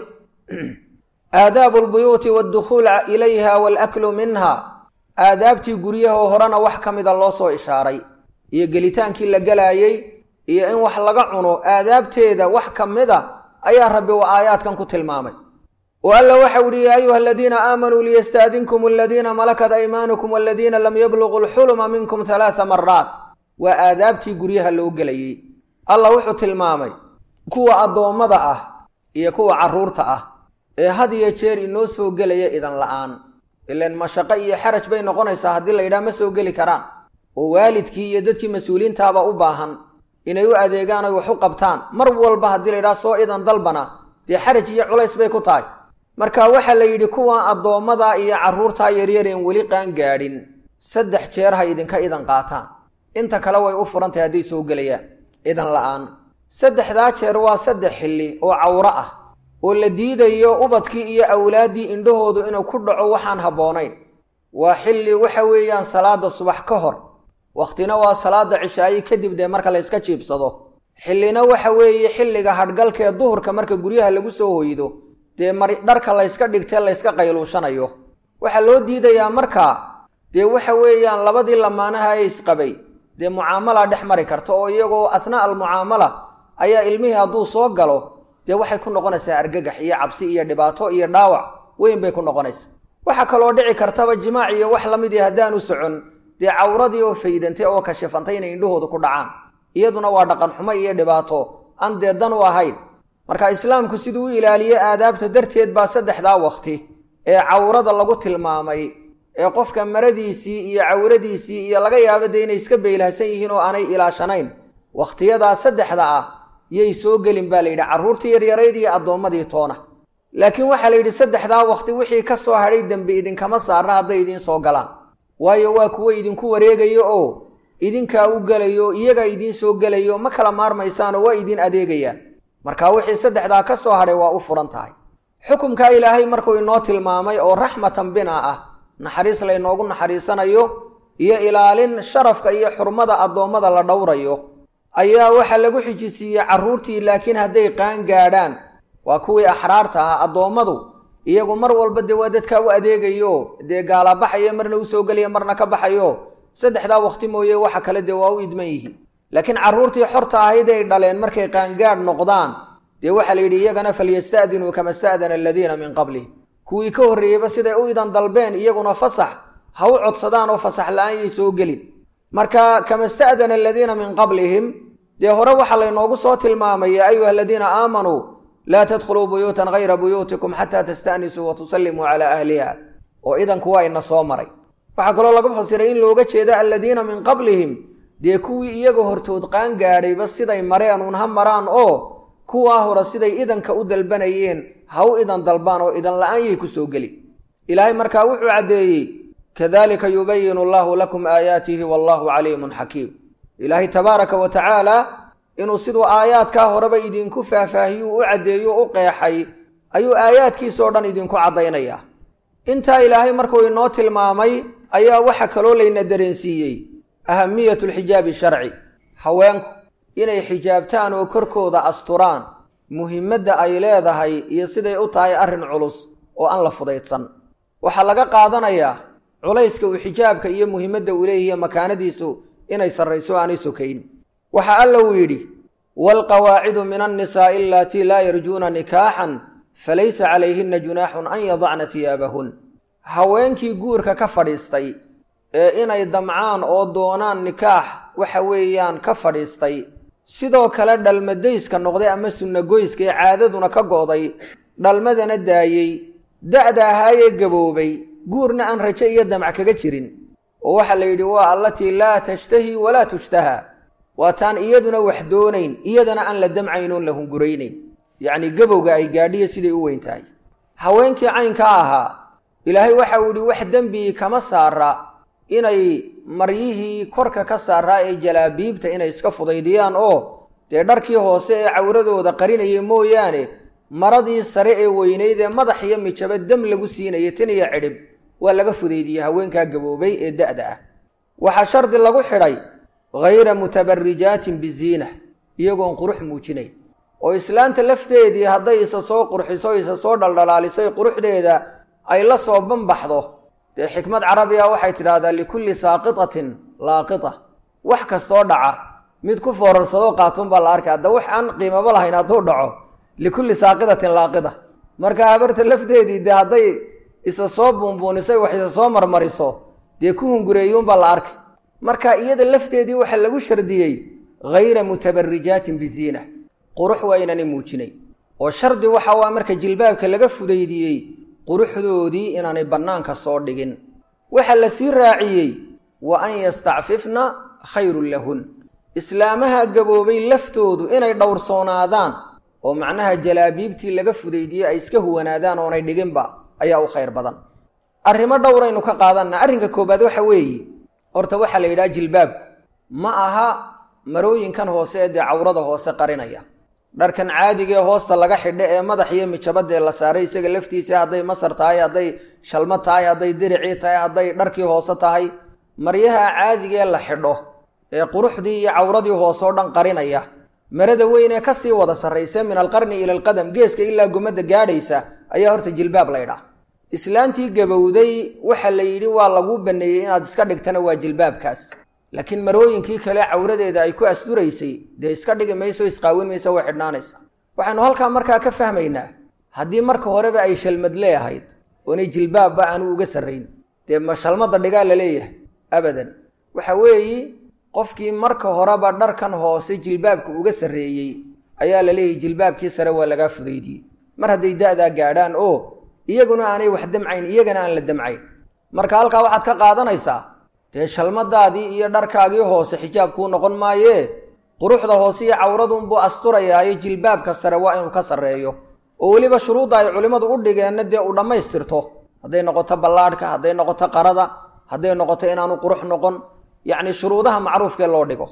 aadaabu lbuyuuti waddukhuul ilayha waalaklu minha aadaabtii guryahoo horena wax ka mida loo soo ishaaray iyo gelitaankii la gelaayey iyo in wax laga cuno aadaabteeda wax ka mida ayaa rabbi uu aayaadkan ku tilmaamay oo alla waxau ihi yaa ayuha aladiina aamanuu liyastaadinkum aladiina malakat aymaanukum waladiina lam yabluquu lxuluma minkum halaata maraat waa aadaabtii guryaha loo gelayey allah wuxuu tilmaamay kuwa addoommada ah iyo kuwa carruurta ah ee had iyo jeer inoo soo gelaya idan la'aan ilan mashaqo iyo xaraj bay noqonaysaa haddii la yidhaha ma soo geli karaan oo waalidkii iyo dadkii mas-uuliintaaba u baahan inay u adeegaan oy wax u qabtaan mar walba haddii la yidhaha soo idan dalbana dee xaraj iyo culays bay ku tahay marka waxaa la yidhi kuwa addoommada iyo carruurtaa yaryareen weli qaan gaadhin saddex jeer ha idinka idan qaataan inta kale way u furan tahay hadday soo gelayaan idan la'aan saddexdaa jeer waa saddex xilli oo cawro ah oo la diidayo ubadkii iyo awlaaddii indhahoodu inuu ku dhaco waxaan habboonayn waa xilli waxa weeyaan salaada subax ka hor wakhtina waa salaada cishaayi kadib dee marka la yska jiibsado xillina waxa weeye xilliga hadhgalkee duhurka marka guryaha lagu soo hoydo dee mari dharka layska dhigtee layska qayluushanayo waxaa loo diidayaa markaa dee waxa weeyaan labadii lamaanaha ee isqabay dee mucaamala dhex mari karta oo iyagoo athnaa almucaamala ayaa ilmihii hadduu soo galo dee waxay ku noqonaysaa argagax iyo cabsi iyo dhibaato iyo dhaawac weyn bay ku noqonaysaa waxaa kaloo dhici kartaba jimaac iyo wax la midii haddaanu socon dee cawradii oo faydantay oo kashifantay inay indhahooda ku dhacaan iyaduna waa dhaqan xumo iyo dhibaato aan dee dan u ahayn marka islaamku siduu u ilaaliye aadaabta darteed baa saddexdaa wakhti ee cawrada lagu tilmaamay ee qofka maradiisii iyo cawradiisii iyo laga yaaba dee inay iska beylahsan yihiin oo aanay ilaashanayn wakhtiyadaa saddexda ah yay soo gelin baa la yidhi carruurtii yaryarayd iyo addoommadii toona laakiin waxaa la yidhi saddexdaa wakhti wixii ka soo hadhay dembi idinkama saarna hadday idiin soo galaan waayo waa kuwo idinku wareegayo oo idinkaa u gelayo iyagaa idiin soo gelayo ma kala maarmaysaanoo waa idiin adeegayaan marka wixii saddexdaa ka soo hadhay waa u furan tahay xukumkaa ilaahay markuu inoo tilmaamay oo raxmatan bina ah naxariis laynoogu naxariisanayo iyo ilaalin sharafka iyo xurmada addoommada la dhowrayo ayaa waxaa lagu xijisiiyey carruurtii laakiin hadday qaan gaadhaan waa kuwii axraarta ah addoommadu iyagu mar walba dee waa dadkaa u adeegayo dee gaala baxayo marna u soo gelaya marna ka baxayo saddexdaa wakhti mooye waxa kale dee waa u idman yihiin laakiin carruurtii xorta ahayd ay dhaleen markay qaangaadh noqdaan dee waxaa la yidhi iyagana falyasta'dinuu kama sta'dana aladiina min qablihim kuwii ka horreeyeyba siday u idan dalbeen iyaguna fasax ha u codsadaan oo fasax la-aan yay soo gelin marka kama sta'dana aladiina min qablihim dee hore waxaa laynoogu soo tilmaamay yaa ayuha aladiina aamanuu laa tadkhuluu buyuutan hayra buyuutikum xataa tasta'nisuu wa tusallimuu calaa ahliha oo idanku waa ina soo maray waxaa kaloo laga fasiray in looga jeeda aladiina min qablihim dee kuwii iyaga hortood qaan gaadhayba siday mareen uun ha maraan oo kuwaa hore siday idanka u dalbanayeen ha u idan dalbaan oo idan la-aan yay ku soo geli ilaahay markaa wuxuu caddeeyey kadalika yubayinu allahu lakum aayaatihi wallahu caliimun xakiim ilaahay tabaaraka wa tacaala inuu siduu aayaadkaa horeba idinku faahfaahiyuu u caddeeyo u qeexay ayuu aayaadkiisoo dhan idinku caddaynayaa intaa ilaahay markuu inoo tilmaamay ayaa waxa kaloo layna dareensiiyey ahamiyatu lxijaabi sharci haweenku inay xijaabtaan oo korkooda asturaan muhimadda ay leedahay iyo siday u tahay arrin culus oo aan la fudaydsan waxaa laga qaadanayaa culayska uu xijaabka iyo muhiimadda uu leeyahiy makaanadiisu inay sarrayso aanay sokayn waxa alla uu yidhi waalqawaacidu min annisaa'i alatii laa yarjuuna nikaaxan falaysa calayhina junaaxun an yadacna hiyaabahun haweenkii guurka ka fadhiistay ee inay damcaan oo doonaan nikaax waxa weeyaan ka fadhiistay sidoo kale dhalmadayska noqday ama sunnagoyska ee caadaduna ka go'day dhalmadana daayey da'da ahaayee gaboobay guurna aan rajo iyo damc kaga jirin oo waxaa la yidhi waa allatii laa tashtahi walaa tushtaha waa taan iyaduna wax doonayn iyadana aan la damcayn oon la hunguraynayn yacnii gabowga ay gaadhiya siday u weyn tahay haweenkii caynkaa ahaa ilaahay waxa uu yidhi wax dembigii kama saara inay maryihii korka ka saaraa ee jalaabiibta inay iska fudaydiyaan oo dee dharkii hoose ee cawradooda qarinaya mooyaane maradii sare ee weynayd ee madax iyo mijaba dam lagu siinaya tan iyo cidhib waa laga fudaydiyey haweenkaa gaboobay ee da'da ah waxaa shardi lagu xidhay hayra mutabarijaatin biziina iyagoon qurux muujinayn oo islaanta lafteedii hadday isa soo qurxiso isa soo dhaldhalaaliso quruxdeeda ay la soo banbaxdo dee xikmad carabiga waxay tidhaahdaa likulli saaqitatin laaqita wax kastoo dhaca mid ku foorarsadoo qaatun baa la arkay hadda wax aan qiimaba lahayn hadduu dhaco likulli saaqidatin laaqida marka habarta lafteedii dee hadday isa soo buunbuuniso wax isa soo marmariso dee ku hungureeyuunbaa la arkay marka iyada lafteedii waxaa lagu shardiyey hayra mutabarijaatin biziina qurux waa inaanay muujinay oo shardi waxa waa marka jilbaabka laga fudaydiyey quruxdoodii inaanay bannaanka soo dhigin waxaa la sii raaciyey wa an yastacfifna khayrun lahun islaamaha gaboobay laftoodu inay dhowrsoonaadaan oo macnaha jalaabiibtii laga fudaydiyey ay iska huwanaadaan oonay dhiginba ayaa u khayr badan arrimo dhowraynu ka qaadanna arrinka koobaad waxa weeye horta waxaa la yidhaha jilbaabku ma aha marooyinkan hoose ee dee cawrada hoose qarinaya dharkan caadigaee hoosta laga xidho ee madax iyo mijabadee la saaray isaga laftiisa hadday masar tahay hadday shalmo tahay hadday diricii tahay hadday dharkii hoose tahay maryaha caadigaee la xidho ee quruxdii iyo cawradii hoose oo dhan qarinaya marada weyn ee kasii wada sarraysa min alqarni ila alqadam geeska ilaa gumadda gaadhaysa ayaa horta jilbaab laydhaah islaantii gabowday waxa la yidhi waa lagu baneeyey inaad iska dhigtana waa jilbaabkaas laakiin marooyinkii kale cawradeeda ay ku asturaysay dee iska dhigi mayso isqaawin mayso way xidhnaanaysa waxaynu halkaa markaa ka fahmaynaa haddii marka horeba ay shalmad leeahayd oonay jilbaabba aanu uga sarrayn dee ma shalmadda dhigaa la leeyahay abadan waxa weeyi qofkii marka horeba dharkan hoose jilbaabka uga sarreeyey ayaa la leeyahy jilbaabkii sare waa lagaa fudaydiyey mar hadday da'daa gaadhaan oo iyaguna aanay wax damcayn iyagana aan la damcayn marka halkaa waxaad ka qaadanaysaa dee shalmadaadii iyo dharkaagii hoose xijaab kuu noqon maayee quruxda hoose iyo cawradunbuu asturayaayo jilbaabka sare waa inuu ka sarreeyo oo weliba shuruudda ay culimmadu u dhigeenna dee uu dhammaystirto hadday noqoto ballaadhka hadday noqoto qarada hadday noqoto inaanu qurux noqon yacni shuruudaha macruufkee loo dhigo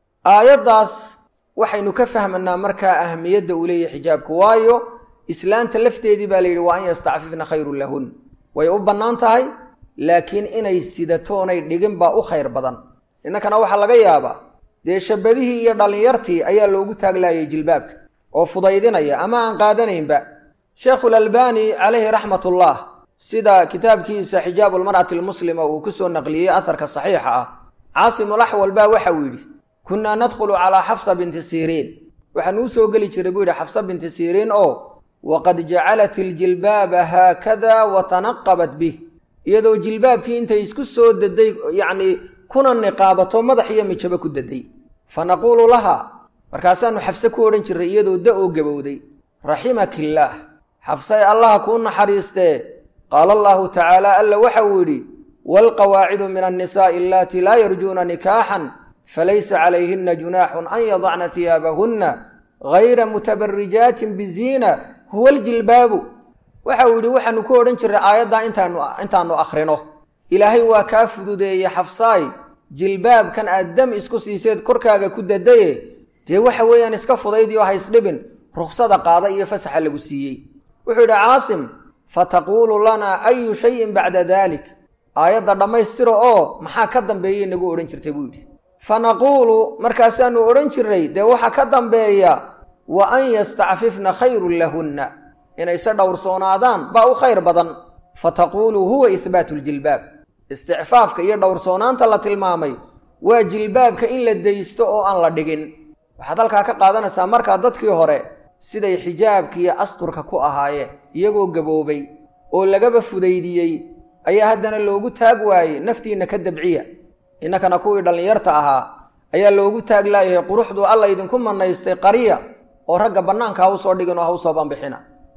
aayaddaas waxaynu ka fahmanaa markaa ahmiyadda uu leeyahay xijaabku waayo islaanta lafteedii baa la yidhi waa an yastacfifna khayrun lahun way u bannaan tahay laakiin inay sidatoonay dhigin baa u khayr badan innankana waxaa laga yaabaa dee shabadihii iyo dhallinyartii ayaa loogu taaglaayay jilbaabka oo fudaydinaya ama aan qaadanaynba sheekhulalbani calayhi raxmatullah sida kitaabkiisa xijaabu lmar'ati almuslima uu ku soo naqliyey aharka saxiixa ah caasimulaxwal baa waxa uu yidhi kunnaa nadkhulu calaa xafsa binti siriin waxaanu u soo geli jiray buu yidhi xafsa binti siriin oo waqad jacalat iljilbaaba haakada wa tanaqabat bih iyadoo jilbaabkii intay isku soo daday yacnii kuna niqaabato madax iyo mijabo ku daday fa naquulu laha markaasaannu xafse ku odhan jirray iyadoo da oo gabowday raximakillaah xafsay allaha kuu naxariistee qaala allaahu tacaala alla waxa uu yidhi waalqawaacidu min annisaa'i allaatii laa yarjuuna nikaaxan falaysa calayhinna junaaxun an yadacna tiyaabahunna hayra mutabarijaatin biziina huwa aljilbaabu waxa uu yidhi waxaanu ku odhan jirray aayaddaa intaanu intaannu akhrino ilaahay waa kaa fududeeyey xafsaay jilbaabkan aad dam isku siiseed korkaaga ku dadaye dee waxa weeyaan iska fudaydiyo haysdhibin ruksada qaada iyo fasaxa lagu siiyey wuxuu yidhi caasim fataquulu lanaa ayu shayin bacda daalik aayadda dhammaystiro oo maxaa ka dambeeyay nagu odhan jirtay buu yidhi fa naquulu markaasaannu odhan jirray dee waxaa ka dambeeya wa an yastacfifna khayrun lahunna inay se dhowrsoonaadaan baa u khayr badan fa taquulu huwa ihbaatu ljilbaab isticfaafka iyo dhowrsoonaanta la tilmaamay waa jilbaabka in la daysto oo aan la dhigin waxaad halkaa ka qaadanaysaa markaa dadkii hore siday xijaabka iyo asturka ku ahaayeen iyagoo gaboobay oo lagaba fudaydiyey ayaa haddana loogu taag waayey naftiinna ka dabciya innakana kuwii dhallinyarta ahaa ayaa loogu taag laayahay quruxduu alla idinku manaystay qariya oo ragga bannaanka ha u soo dhigin oo ha u soo banbixina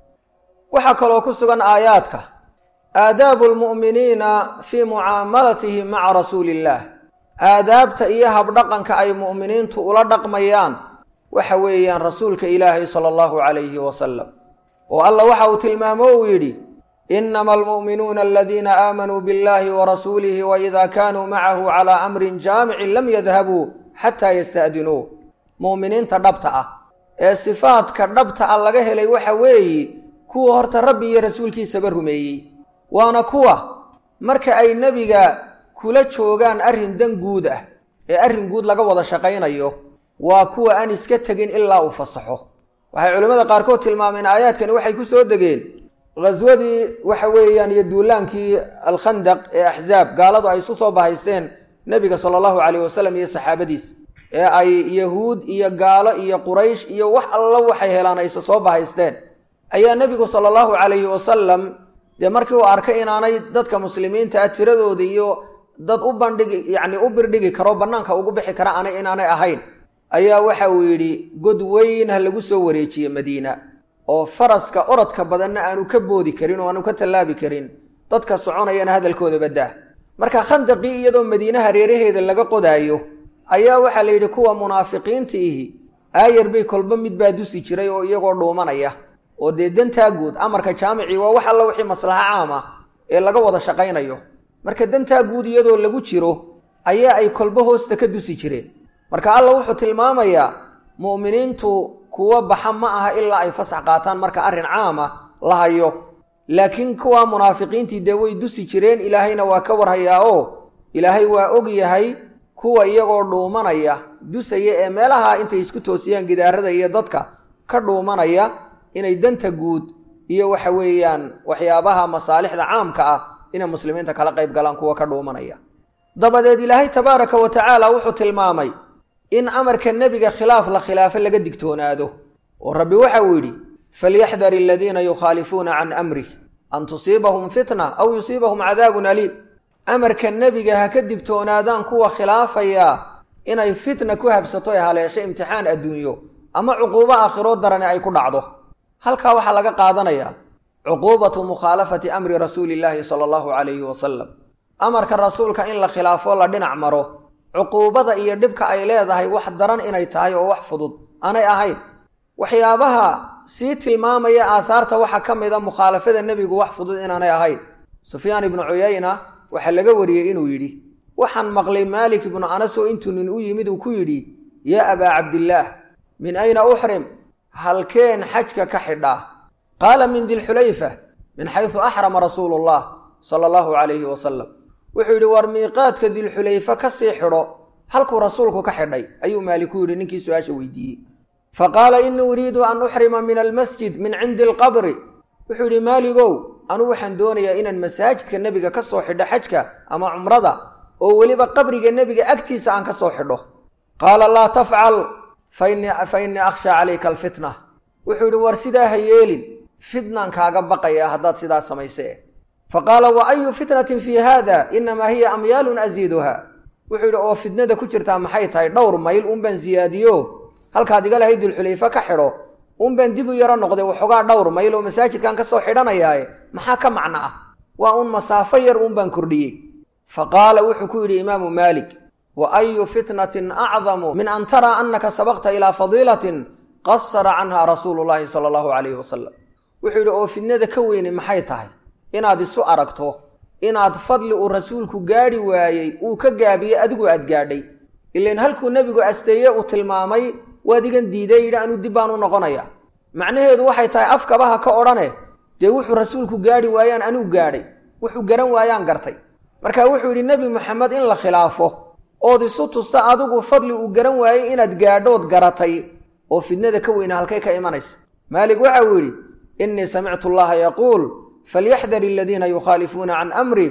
waxaa kaloo ku sugan aayaadka aadaabu lmu'miniina fii mucaamalatihim maca rasuuli illaah aadaabta iyo habdhaqanka ay mu'miniintu ula dhaqmayaan waxa weeyaan rasuulka ilaahay sala allahu calayhi wasalam oo alla waxa uu tilmaamo uu yidhi inama almu'minuuna aladiina aamanuu biاllahi warasuulihi waida kaanuu macahu calaa amrin jaamicin lam yadhabuu xataa yasta'dinuu mu'miniinta dhabta ah ee sifaadka dhabta ah laga helay waxa weeye kuwa horta rabbi iyo rasuulkiisaba rumeeyey waana kuwa marka ay nebiga kula joogaan arrin dan guud ah ee arrin guud laga wada shaqaynayo waa kuwa aan iska tegin ilaa uu fasaxo waxay culimmada qaarkood tilmaameen aayaadkani waxay ku soo degeen ghaswadii waxa weeyaan iyo duulaankii alkhandaq ee axzaab gaaladu ay isu soo bahaysteen nebiga sala allahu calayh wasalam iyo saxaabadiis ee ay yahuud iyo gaalo iyo quraysh iyo wax alla waxay helaan ayse soo bahaysteen ayaa nebigu sala allahu calayhi wasalam dee markii uu arkay inaanay dadka muslimiinta ah tiradooda iyo dad u bandhigi yacni u birdhigi karo bannaanka ugu bixi kara ana inaanay ahayn ayaa waxa uu yidhi god weyn ha lagu soo wareejiye madiina oo faraska orodka badanna aanu ka boodi karin oo aanu ka tallaabi karin dadka soconayana hadalkooda baddaa marka khandaqii iyadoo madiine hareeraheeda laga qodaayo ayaa waxaa la yidhi kuwa munaafiqiinta ihi aayar bay kolba mid baa dusi jiray oo iyagoo dhuumanaya oo dee dantaa guud amarka jaamicii waa wax alla wixii maslaxa caam ah ee laga wada shaqaynayo marka dantaa guud iyadoo lagu jiro ayaa ay kolba hoosta ka dusi jireen marka alla wuxuu tilmaamayaa mu'miniintu kuwa baxa ma aha ilaa ay fasax qaataan marka arrin caam ah la hayo laakiin kuwa munaafiqiintii dee way dusi jireen ilaahayna waa ka warhayaa oo ilaahay waa og yahay kuwa iyagoo dhuumanaya dusaya ee meelaha intay isku toosiyaan gidaarada iyo dadka ka dhuumanaya inay danta guud iyo waxa weeyaan waxyaabaha masaalixda caamka ah inay muslimiinta kala qayb galaan kuwa ka dhuumanaya dabadeed ilaahay tabaaraka wa tacaala wuxuu tilmaamay in amarka nebiga khilaaf la khilaafo laga digtoonaado oo rabbi waxa uu yidhi falyaxdar aladiina yukhaalifuuna can amrih an tusiibahum fitna aw yusiibahum cadaabun aliim amarka nebiga ha ka digtoonaadaan kuwa khilaafaya inay fitna ku habsato ee haleesho imtixaan adduunyo ama cuquubo aakhiroo darani ay ku dhacdo halkaa waxaa laga qaadanayaa cuquubatu mukhaalafati amri rasuuli illaahi sala allahu calayhi wasalam amarka rasuulka in la khilaafo la dhinac maro cuquubada iyo dhibka ay leedahay wax daran inay tahay oo wax fudud aanay ahayn waxyaabaha sii tilmaamaya aahaarta waxaa ka mid a mukhaalafada nebigu wax fudud inaanay ahayn sufyaan ibnu cuyayna waxaa laga wariyey inuu yidhi waxaan maqlay maalik ibnu anas oo intuu nin u yimid uu ku yidhi yaa abaa cabdillaah min ayna uxrim halkeen xajka ka xidhaa qaala min dilxulayfa min xaysu axrama rasuulu llah sala allahu calayhi wasalam wuxuu yidhi war miiqaadka dilxulayfa ka sii xidho halkuu rasuulku ka xidhay ayuu maalik ku yidhi ninkii su-aasha weydiiyey fa qaala inii uriidu an uxrima min almasjid min cindi alqabri wuxuu yidhi maaligow anuu waxaan doonayaa inaan masaajidka nebiga ka soo xidho xajka ama cumrada oo weliba qabriga nebiga agtiisa aan ka soo xidho qaala laa tafcal fa innii akhshaa calayka alfitna wuxuu yidhi war sidaa ha yeelin fitnaan kaaga baqaya haddaad sidaa samayse fa qaala wa ayu fitnatin fii haada inamaa hiya amyaalun asiiduha wuxuu yidhi oo fitnada ku jirtaa maxay tahay dhowr mayl unbaan siyaadiyo halkaad iga lahayd dulxulayfe ka xidho unbaan dib u yaro noqday waxoogaa dhowr mayl oo masaajidkan ka soo xidhanayaaye maxaa ka macno ah waa un masaafo yar unbaan kordhiyey fa qaala wuxuu ku yidhi imaamu maalik wa ayu fitnatin acdamu min an taraa annaka sabaqta ilaa fadiilatin qasara canha rasuulu llaahi sala allahu calayhi wasalam wuxuu yidhi oo fitnada ka weyne maxay tahay inaad isu aragto inaad fadli uu rasuulku gaadhi waayey uu ka gaabiyey adigu aad gaadhay ilain halkuu nebigu asteeye uu tilmaamay waad igan diiday yidhi anuu dib baan u noqonaya macnaheedu waxay tahay afkabaha ka odhane dee wuxuu rasuulku gaadhi waayaan anuu gaadhay wuxuu garan waayaan gartay marka wuxuu yidhi nebi moxamed in la khilaafo ood isu tusta adigu fadli uu garan waayey inaad gaadhood garatay oo fidnada ka weyna halkay ka imanaysa maalik waxa uu yidhi innii samictu allaha yaquul falyaxdar aladiina yukhaalifuuna can amri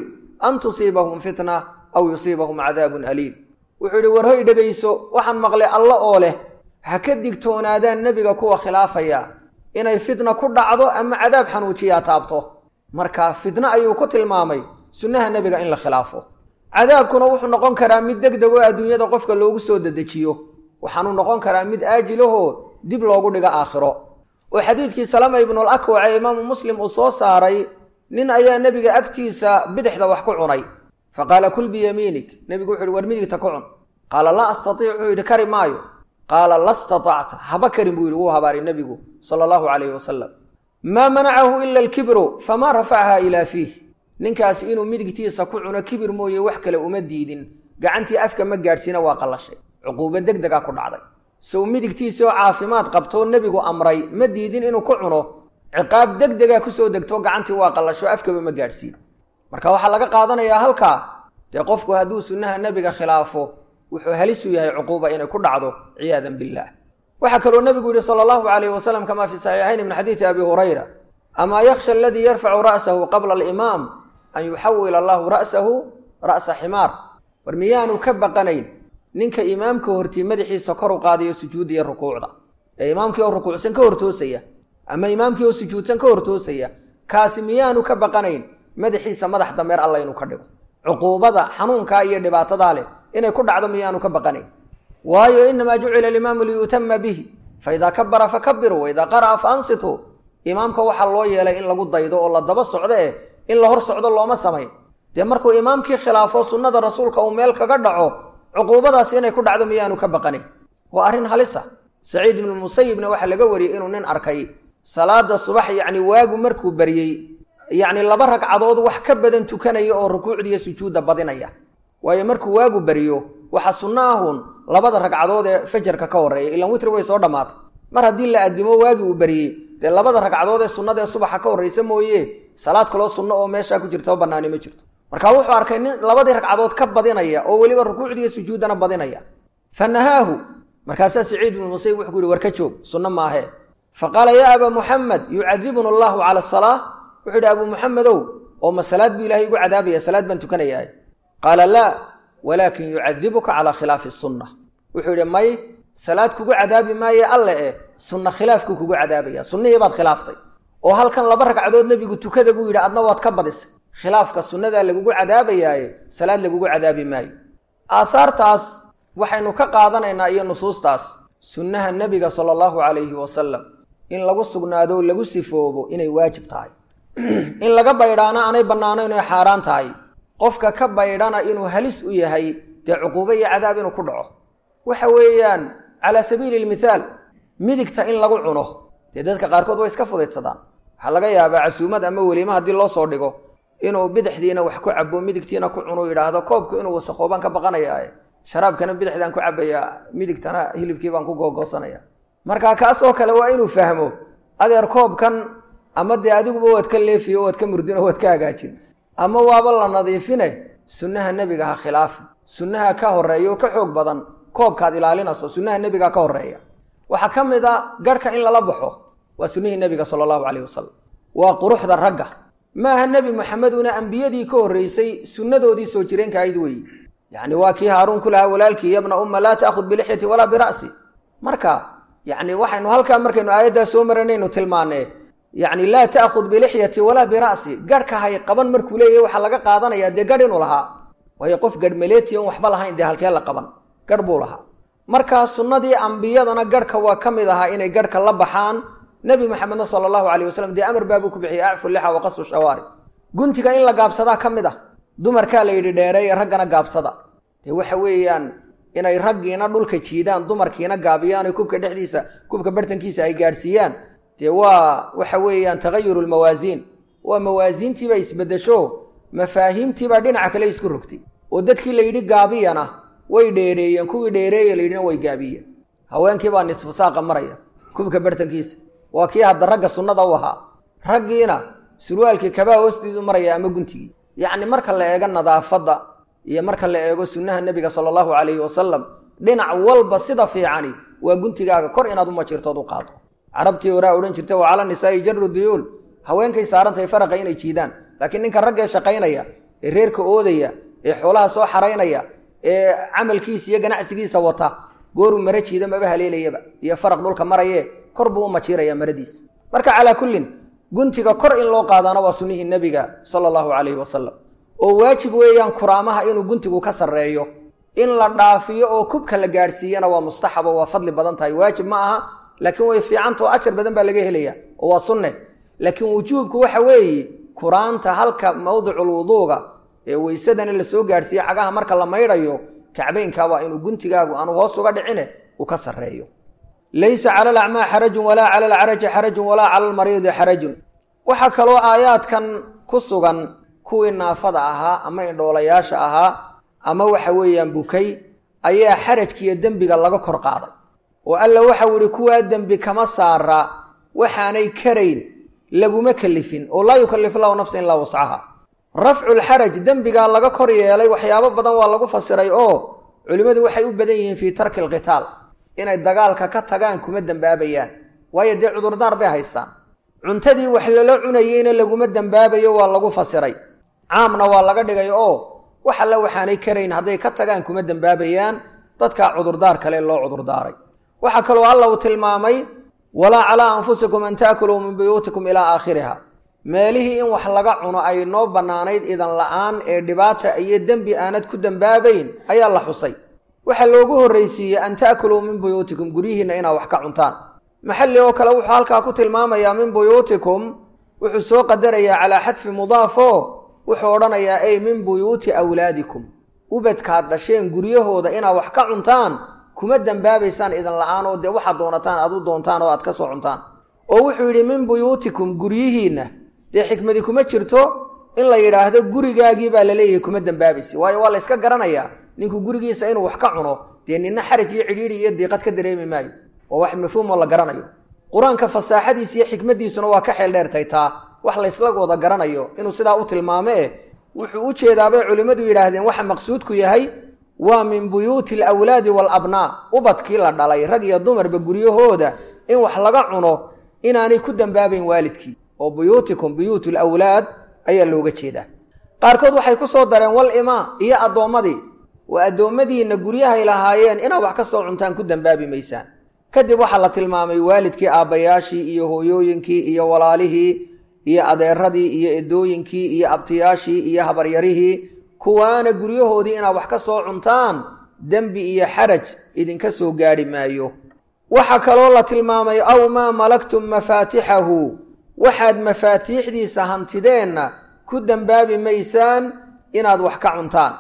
an tusiibahum fitna aw yusiibahum cadaabun aliim wuxuu yidhi war hoy dhegayso waxaan maqlay alla oo leh ha ka digtoonaadaan nebiga kuwa khilaafaya inay fitna ku dhacdo ama cadaab xanuujiyaa taabto marka fitno ayuu ku tilmaamay sunnaha nebiga in la khilaafo cadaabkuna wuxuu noqon karaa mid deg deg oo adduunyada qofka loogu soo dedejiyo waxaanuu noqon karaa mid aajilahoo dib loogu dhigo aakhiro oo xadiidkii salama ibnul akwac ee imaamu muslim uu soo saaray nin ayaa nebiga agtiisa bidixda wax ku cunay fa qaala kul biyamiinik nebigu wuxu uhi war midigta ku cun qaala laa astatiic wuxuu yidhi kari maayo qaala la statacta haba karin buu yidhi wuu habaaray nebigu sala allahu calayhi wasalam maa manacahu ila alkibru famaa rafacaha ilaa fiih ninkaasi inuu midigtiisa ku cuno kibir mooye wax kale uma diidin gacantii afka ma gaadhsiina waa qallashay cuquubo deg degaa ku dhacday sow midigtiisa oo caafimaad qabtoo nebigu amray ma diidin inuu ku cuno ciqaab deg degaa kusoo degto gacantii waa qallasho afkaba ma gaadhsiin marka waxaa laga qaadanayaa halkaa dee qofku hadduu sunnaha nebiga khilaafo wuxuu halis u yahay cuquuba inay ku dhacdo ciyaadan billaah waxaa kaloo nebigu yihi sala allahu calayhi wasalam kamaa fi saxiixayn min xadiidi abi hurayra amaa yakhsha aladii yarfacu ra'sahu qabla alimaam an yuxawila allahu ra'sahu ra'sa ximaar war miyaanu ka baqanayn ninka imaamka hortii madaxiisa kor u qaadayo sujuudda iyo rukuucda ee imaamkii oo rukuucsan ka hortoosaya ama imaamkii oo sujuudsan ka hortoosaya kaasi miyaanu ka baqanayn madaxiisa madax dameer alla inuu ka dhigo cuquubada xanuunkaa iyo dhibaatadaa leh inay ku dhacdo miyaanu ka baqanayn waayo inamaa jucila alimaamu liyutama bihi faidaa kabara fakabiruu waidaa qara'a fa ansituu imaamka waxaa loo yeelay in lagu daydo oo la daba socdo eh in la hor socdo looma samayn dee markuu imaamkii khilaafo sunnada rasuulka uu meel kaga dhaco cuquubadaasi inay ku dhacdo miyaanu ka baqanayn waa arrin halisa saciid ibnu musayibna waxaa laga wariyey inuu nin arkay salaada subax yacni waagu markuu baryey yacni laba ragcadood wax ka badan tukanaya oo rukuucdiiyo sujuudda badinaya waayo markuu waagu baryo waxaa sunno ahun labada ragcadood ee fajarka ka horreeya ilan witri way soo dhammaatay mar haddii la addimo waagii uu baryey dee labada ragcadood ee sunnada ee subaxa ka horraysa mooye salaad kaloo sunno oo meeshaa ku jirta oo bannaani ma jirto marka wuxuu arkay nin labadii ragcadood ka badinaya oo weliba rukuucdiiyo sujuuddana badinaya fa nahaahu markaasaa saciid ibnu musayib wuxuu ku yihi war ka joog sunno maahee fa qaala yaa abaa muxamed yucadibuna allahu cala asalaa wuxuu yidhi abuu muxamedow oo ma salaad buu ilahay igu cadaabaya salaad baan tukanayaa qaala laa walaakin yucadibuka calaa khilaafi sunna wuxuu yidhi may salaad kugu cadaabi maaye alle eh sunna khilaafkuu kugu cadaabaya sunnihii baad khilaaftay oo halkan laba ragcadood nebigu tukada buu yidhi adna waad ka badisay khilaafka sunnadaa lagugu cadaabayaaye salaad lagugu cadaabi maayo aahaartaas waxaynu ka qaadanaynaa iyo nusuustaas sunnaha nebiga sala allahu calayhi wasalam in lagu sugnaado lagu sifoobo inay waajib tahay in laga baydhaana aanay bannaanayn oy xaaraan tahay qofka ka baydhana inuu halis u yahay dee cuquubo iyo cadaab inuu ku dhaco waxa weeyaan calaa sabiili lmithaal midigta in lagu cuno dee dadka qaarkood way iska fudaydsadaan waxaa laga yaabaa casuumad ama weliimo haddii loo soo dhigo inuu bidixdiina wax ku cabo midigtiina ku cunuu yidhaahdo koobku inuu wasakhoobaan ka baqanayaa sharaabkana bidixdaan ku cabayaa midigtana hilibkii baan ku googoosanaya marka kaasoo kale waa inuu fahmo adeer koobkan ama dee adiguba waad ka leefiyo waad ka murdin oo waad ka hagaajin ama waaba la nadiifine sunnaha nebiga ha khilaafi sunnaha ka horeeya oo ka xoog badan koobkaad ilaalinayso sunnaha nebiga ka horeeya waxaa ka mid a garhka in lala baxo waa sunnihii nebiga sala allahu calayh wasalam waa quruxda ragga maaha nebi maxameduna ambiyadii ka horreysay sunnadoodii soo jireenka ayd weeye yacni waa kii haaruun ku lahaa walaalkii yabna umma laa ta'khud bilixyati walaa bira'si marka yacni waxaynu halkaa markaynu aayaddaa soo maranaynu tilmaanee yacni laa ta'khud bilixyati walaa bira'si garhka hay qaban markuu leeyahy waxaa laga qaadanayaa dee garh inuu lahaa waayo qof garhmaleeti on waxba lahayn dee halkee la qaban garh buu lahaa markaa sunnadii ambiyadana garhka waa ka mid ahaa inay garhka la baxaan nebi maxamedna sala allahu calayh wasalam dee amar baabuu ku bixiyey acfu lixa waqasu shawaari guntiga in la gaabsadaa ka mid ah dumarkaa la yidhi dheereeye raggana gaabsada dee waxa weeyaan inay raggiina dhulka jiidaan dumarkiina gaabiyaan oy kubka dhexdiisa kubka bartankiisa ay gaadhsiiyaan dee waa waxa weeyaan tagayuru lmawaasiin waa mawaasiintiibaa isbeddesho mafaahiimtiibaa dhinaca kale isku rogtay oo dadkii la yidhi gaabiyana way dheereeyeen kuwii dheereeye la yidhina way gaabiyeen haweenkiibaa nisfu saaqa maraya kubka bartankiisa waa kii hadda ragga sunnada u ahaa raggiina surwaalkii kabaa hoostiisu maraya ama guntigii yacni marka la eego nadaafadda iyo marka la eego sunnaha nebiga sala allahu calayhi wasalam dhinac walba sida fiicani waa guntigaaga kor inaad u majirtood u qaado carabtii horaa odhan jirta wa cala nisaa'i jaru duyuul haweenkay saarantahay faraqa inay jiidaan laakiin ninka raggee shaqaynaya ee reerka oodaya ee xoolaha soo xaraynaya ee camalkiisa iyo ganacsigiisa wata gooruu mara jiida maba haleelayaba iyo faraq dhulka maraye kor buu u majiiraya maradiisa marka calaa kullin guntiga kor in loo qaadaana waa sunnihii nebiga sala allahu calayhi wasalam oo waajib weeyaan kuraamaha inuu guntigu ka sarreeyo in la dhaafiyo oo kubka la gaadhsiiyana waa mustaxabo waa fadli badan tahay waajib ma aha laakiin way fiicanta oo ajar badan baa laga helaya oo waa sunne laakiin wujuubku waxa weeye kuraanta halka mawdicul wuduuga ee weysadana la soo gaadhsiiye cagaha marka la maydhayo kacbaynka waa inuu guntigaagu aanu hoos uga dhicine uu ka sarreeyo laysa cala alacmaa xarajun walaa cala alcaraji xarajun walaa cala almariidi xarajun waxaa kaloo aayaadkan ku sugan kuwii naafada ahaa ama indhoolayaasha ahaa ama waxa weeyaan bukay ayaa xarajkiiyo dembiga laga kor qaaday oo alla waxau ihi kuwaa dembi kama saara waxaanay karayn laguma kelifin oo laa yukalif lahu nafsan ilaa wascaha rafculxaraj dembigaa laga kor yeelay waxyaabo badan waa lagu fasiray oo culimmadu waxay u badan yihiin fii tarki alqitaal inay dagaalka ka tagaan kuma dembaabayaan waayo dee cudurdaar bay haystaan cuntadii wax lala cunayeyna laguma dembaabayo waa lagu fasiray caamna waa laga dhigay oo wax alle waxaanay karayn hadday ka tagaan kuma dembaabayaan dadkaa cudurdaar kale loo cudurdaaray waxaa kaloo alla uu tilmaamay walaa calaa anfusikum an taakuluu min buyuutikum ilaa aakhiriha meelihii in wax laga cuno ay noo bannaanayd idan la'aan ee dhibaata iyo dembi aanad ku dembaabayn ayaa la xusay waxaa loogu horraysiiyey an ta'kuluu min buyuutikum guryihiinna inaad wax ka cuntaan maxalli oo kale wuxuu halkaa ku tilmaamayaa min buyuutikum wuxuu soo qadarayaa calaa xadfi mudaafo wuxuu odhanayaa ey min buyuuti awlaadikum ubadkaad dhasheen guryahooda inaad wax ka cuntaan kuma dembaabaysaan idan la'aan oo dee waxaad doonataan aad u doontaan oo aad ka soo cuntaan oo wuxuu yidhi min buyuutikum guryihiinna dee xikmadi kuma jirto in la yidhaahdo gurigaagii baa laleeyahay kuma dembaabaysa waayo waa la yska garanayaa ninku gurigiisa inuu wax ka cuno dee nina xaraj iyo cidhiidhi iyo diiqad ka dareemi maayo waa wax mafhuumoo la garanayo qur-aanka fasaaxadiisa iyo xikmaddiisuna waa ka xeel dheertay taa wax laysla wada garanayo inuu sidaa u tilmaame wuxuu u jeedaabay culimmadu yidhaahdeen waxa maqsuudku yahay waa min buyuuti alawlaadi waalabnaa ubadkii la dhalay rag iyo dumarba guryahooda in wax laga cuno inaanay ku dembaabayn waalidkii oo buyuutikum buyuutu lawlaad ayaa looga jeedaa qaarkood waxay ku soo dareen wal imaa iyo addoommadii waa addoommadiinna guryahay lahaayeen inaad wax ka soo cuntaan ku dembaabi maysaan kadib waxaa la tilmaamay waalidkii aabbayaashii iyo hooyooyinkii iyo walaalihii iyo adeeradii iyo edooyinkii iyo abtiyaashii iyo habaryarihii kuwaana guryahoodii inaad wax ka soo cuntaan dembi iyo xaraj idinka soo gaadhi maayo waxaa kaloo la tilmaamay aw maa malaktum mafaatixahu waxaad mafaatiixdiisa hantideenna ku dembaabi maysaan inaad wax ka cuntaan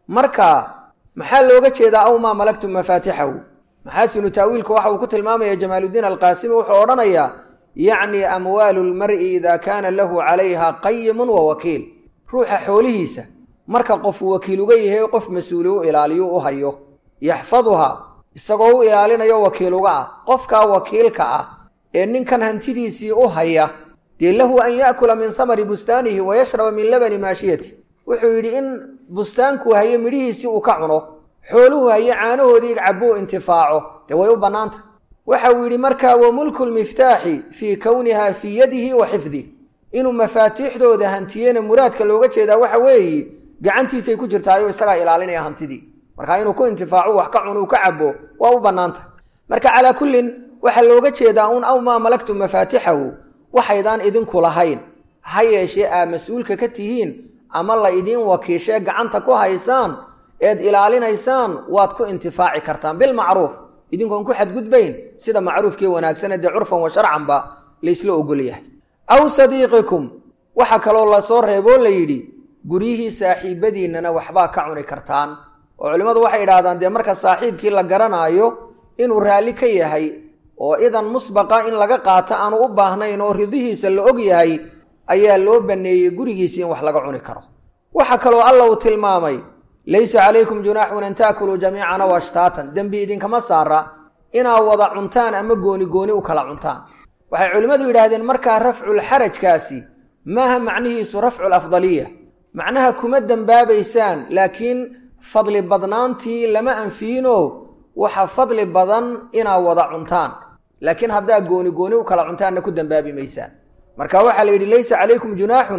marka maxaa looga jeedaa aw maa malaktum mafaatixahu maxaasinu taawiilka waxa uu ku tilmaamaya jamaaludiin alqaasimi wuxuu odhanayaa yacni amwaalu lmar'i idaa kaana lahu calayha qayimun wa wakiil ruuxa xoolihiisa marka qofu wakiil uga yahay qof mas-uuli u ilaaliyo u hayo yaxfaduhaa isagoo u ilaalinayo wakiil uga ah qofkaa wakiilka ah ee ninkan hantidiisii u haya dee lahu an yaakula min hamari bustaanihi wa yashraba min labani maashiyati wuxuu yidhi in bustaankuu hayo midhihiisii uu ka cuno xooluhu hayo caanahoodii cabuu intifaaco dee way u bannaanta waxa uu yidhi markaa wa mulku lmiftaaxi fii kowniha fii yadihi wa xifdih inuu mafaatiixdooda hantiyena muraadka looga jeedaa waxa weeye gacantiisay ku jirtaayoo isagaa ilaalinaya hantidii marka inuu ku intifaaco wax ka cuno uu ka cabo waa u bannaanta marka calaa kullin waxaa looga jeedaa un aw maa malaktum mafaatixahu waxaydaan idinku lahayn ha yeeshee aa mas-uulka ka tihiin ama la idiin wakiishee gacanta ku haysaan eed ilaalinaysaan waad ku intifaaci kartaan bilmacruuf idinkoon ku xadgudbayn sida macruufkii wanaagsane dee curfan wa sharcanba laysla ogol yahay aw sadiiqikum waxaa kaloo lasoo reeboo la yidhi guryihii saaxiibadiinnana waxbaa ka cuni kartaan oo culimmadu waxay yidhahdaan dee marka saaxiibkii la garanaayo inuu raalli ka yahay oo idan musbaqa in laga qaato aanu u baahnayn oo ridihiisa la og yahay ayaa loo banneeyey gurigiisii in wax laga cuni karo waxaa kaloo alla uu tilmaamay laysa calaykum junaaxun an taakuluu jamiican aw ashtaatan dembi idinkama saara inaad wada cuntaan ama gooni gooni u kala cuntaan waxay culimmadu yidhaahdeen markaa rafculxarajkaasi maaha macnihiisu rafcul afdaliya macnaha kuma dembaabaysaan laakiin fadli badnaantii lama anfiino waxa fadli badan inaad wada cuntaan laakiin haddaa gooni gooni u kala cuntaanna ku dembaabi maysaan marka waxaa la yidhi laysa calaykum junaaxun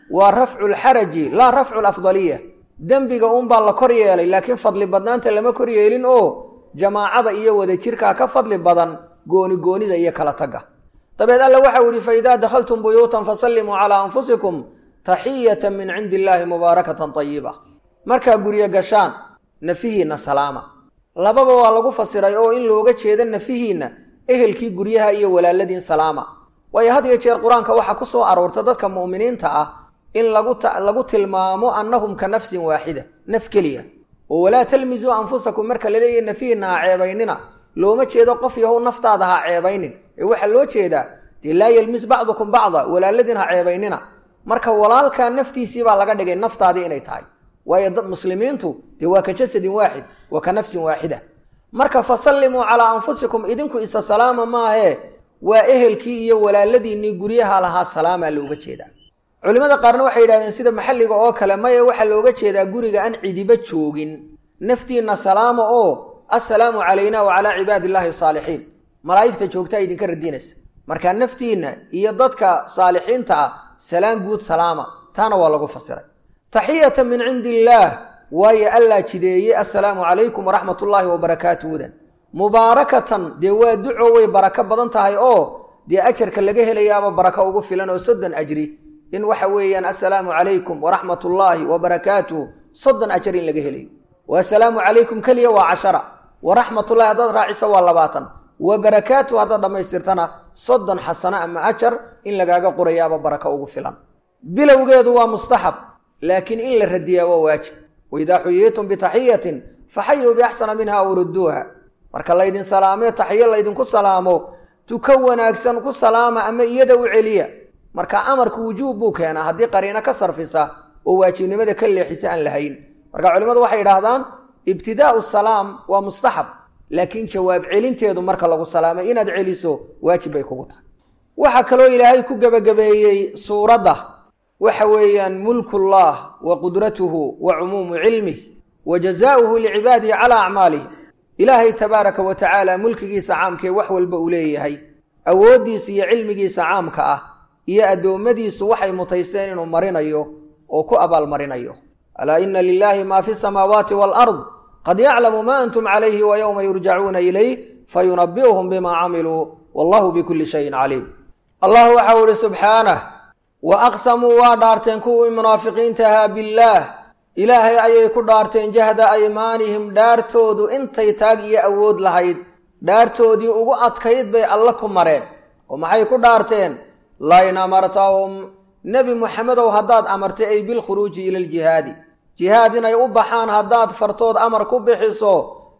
waa rafcu lxaraji laa rafcu lafdaliya dembiga uunbaa la kor yeelay laakiin fadli badnaanta lama kor yeelin oo jamaacada iyo wadajirkaa ka fadli badan gooni goonida iyo kala tagga dabeed alla waxau yihi faidaa dakhaltum buyuutan fasallimuu calaa anfusikum taxiyatan min cindi illaahi mubaarakatan tayiba markaa guryo gashaan nafihiinna salaama lababa waa lagu fasiray oo in looga jeedo nafihiinna ehelkii guryaha iyo walaaladiin salaama waayo had iyo jeer qur-aanka waxaa ku soo aroorta dadka mu'miniinta ah in lagu tilmaamo annahum ka nafsin waaxida naf keliya oo walaa talmisuu anfusakum marka la leeyahy nafihiinna ha ceebaynina looma jeedo qof yahow naftaada ha ceebaynin ee waxaa loo jeedaa dee laa yelmis bacdukum bacda walaaladiin ha ceebaynina marka walaalkaa naftiisii baa laga dhigay naftaadii inay tahay waayo dad muslimiintu dee waa ka jasadin waaxid waa ka nafsin waaxida marka fasallimuu calaa anfusikum idinku isa salaama maahee waa ehelkii iyo walaaladiinnii guryaha lahaa salaamaa looga jeedaa culimmada qaarna waxay yidhahdeen sida maxalliga oo kale maya waxaa looga jeedaa guriga aan cidiba joogin naftiinna salaama oo assalaamu calayna wa calaa cibaadi illaahi saalixiin malaa'igta joogtaa idinka radinaysa marka naftiinna iyo dadka saalixiinta ah salaan guud salaama taana waa lagu fasiray taxiyatan min cindi illaah waayo allaa jideeyey assalaamu calaykum waraxmat ullaahi wabarakaatuhudan mubaarakatan dee waa duco way barako badan tahay oo dee ajarka laga helayaaba barako ugu filan oo soddon ajri in waxa weeyaan assalaamu calaykum waraxmat ullaahi wabarakaatuh soddon ajar in laga helayo wa assalaamu calaykum keliya waa cashara waraxmatullahi haddaad raacisa waa labaatan wa barakaatuh haddaad dhammaystirtana soddon xasano ama ajar in lagaaga qorayaaba barako ugu filan bilowgeedu waa mustaxab laakiin in la radiyaa waa waajib waidaa xuyiitum bitaxiyatin faxayuu biaxsana minha aw rudduuha marka laydin salaamee taxiyo laydinku salaamo tuka wanaagsan ku salaama ama iyada u celiya marka amarku wujuub buu keenaa haddii qariino ka sarfisa oo waajibnimada ka leexisa aan lahayn marka culimmadu waxay idhaahdaan ibtidaau salaam waa mustaxab laakiin jawaab celinteedu marka lagu salaamay inaad celiso waajib bay kugu tahay waxaa kaloo ilaahay ku gebagabeeyey suuradda waxa weeyaan mulkullah wa qudratuhu wa cumuumu cilmih wa jazaauhu licibaadihi calaa acmaalih ilaahay tabaaraka wa tacaala mulkigiisa caamkee wax walba uu leeyahay awooddiisa iyo cilmigiisa caamka ah iyo addoommadiisu waxay mutaysteen inuu marinayo oo ku abaalmarinayo alaa ina lilaahi maa fi samaawaati waalard qad yaclamu ma antum calayhi wa yowma yurjacuuna ilayh fayunabi'uhum bimaa camiluu wallahu bikulli shayin caliim allah waxau ihi subxaanah wa aqsamuu waa dhaarteen kuwii munaafiqiinta ahaa billaah ilaahay ayay ku dhaarteen jahda aymaanihim dhaartoodu intay taag iyo awood lahayd dhaartoodii ugu adkayd bay alle ku mareen oo maxay ku dhaarteen lain amartahum nebi muxamedow haddaad amartay ay bilkhuruuji ila aljihaadi jihaad inay u baxaan haddaad fartood amar ku bixiso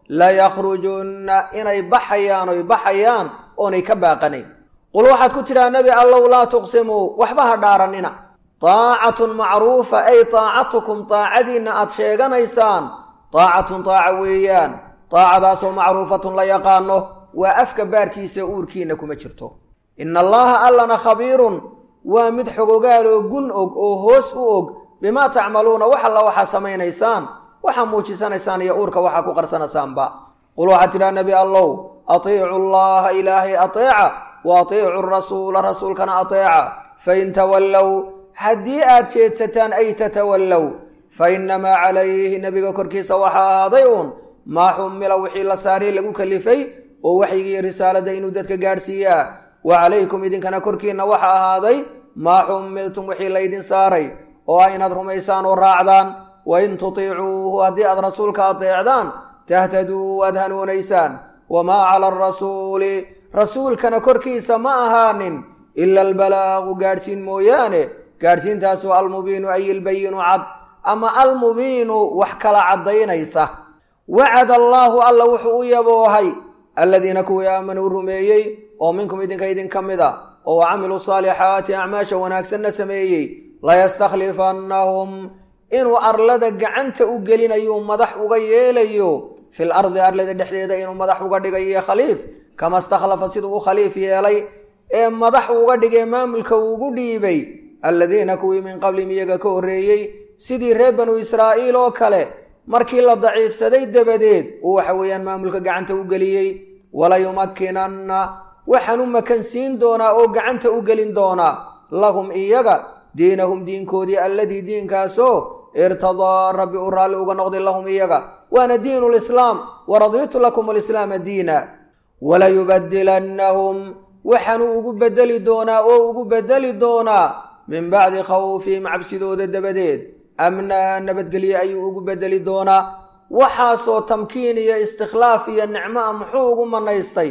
layakrujunna inay baxayaan oy baxayaan oonay ka baaqanayn qul waxaad ku tidhaha nebi allow laa tuqsimuu waxba ha dhaaranina taacatun macruufa ay taacatukum taacadiinna aad sheeganaysaan taacatun taaca weeyaan taacadaasoo macruufatun la yaqaano waa afka baarkiisa uurkiinna kuma jirto ina allaha allana khabiirun waa mid xogogaaloo gun og oo hoos u og bimaa tacmaluuna wax alla waxaa samaynaysaan waxaa muujisanaysaan iyo uurka waxaa ku qarsanaysaanba qul waxaad tidhaha nebi allow atiicu allaha ilaahay ateeca wa atiicu rasuula rasuulkana ateeca fain tawallow haddii aad jeedsataan ay tatawallow fa innamaa calayhi nebiga korkiisa waxaa ahaaday uun maa xumila wixii la saaray lagu kalifay oo waxyigiiyo risaalada inuu dadka gaadhsiiyaa wa calaykum idinkana korkiinna waxa ahaaday maa xumiltum wixii laydin saaray oo ah inaad rumaysaan oo raacdaan wa in tutiicuuhu haddii aad rasuulka adeecdaan tahtaduu waad hanuunaysaan wamaa cala arasuuli rasuulkana korkiisa ma ahaanin ila albalaaqu gaadhsiin mooyaane gaadhsiintaasoo almubiinu ay ilbayinu cad ama almubiinu wax kala caddaynaysa wacada allaahu alla wuxuu u yaboohay aladiina kuwii aamanuu rumeeyey oo minkum idinka idinka mid a oo wa camiluu saalixaati acmaasha wanaagsanna sameeyey layastakhlifannahum inuu arlada gacanta u gelinayuu madax uga yeelayo fil ardi arlada dhexdeeda inuu madax uga dhigayo khaliif kama stakhlafa siduu u khaliif yeelay ee madax uga dhigay maamulka uugu dhiibay alladiina kuwii min qablihim iyaga ka horreeyey sidii reer banu israa'iil oo kale markii la daciifsaday dabadeed uu waxa weeyaan maamulka gacanta u geliyey walayumakkinanna waxaan u makansiin doonaa oo gacanta u gelin doonaa lahum iyaga diinahum diinkoodii alladii diinkaasoo irtadaa rabbi u raalli uga noqday lahum iyaga waana diinu lislaam waradiitu lakum alislaama diina walayubadilannahum waxaanuu ugu bedeli doonaa oo ugu bedeli doonaa min bacdi khawfihim cabsidooda dabadeed amnaa nabadgelye ayuu ugu bedeli doonaa waxaasoo tamkiin iyo istikhlaaf iyo nicmo a muxuu ugu manaystay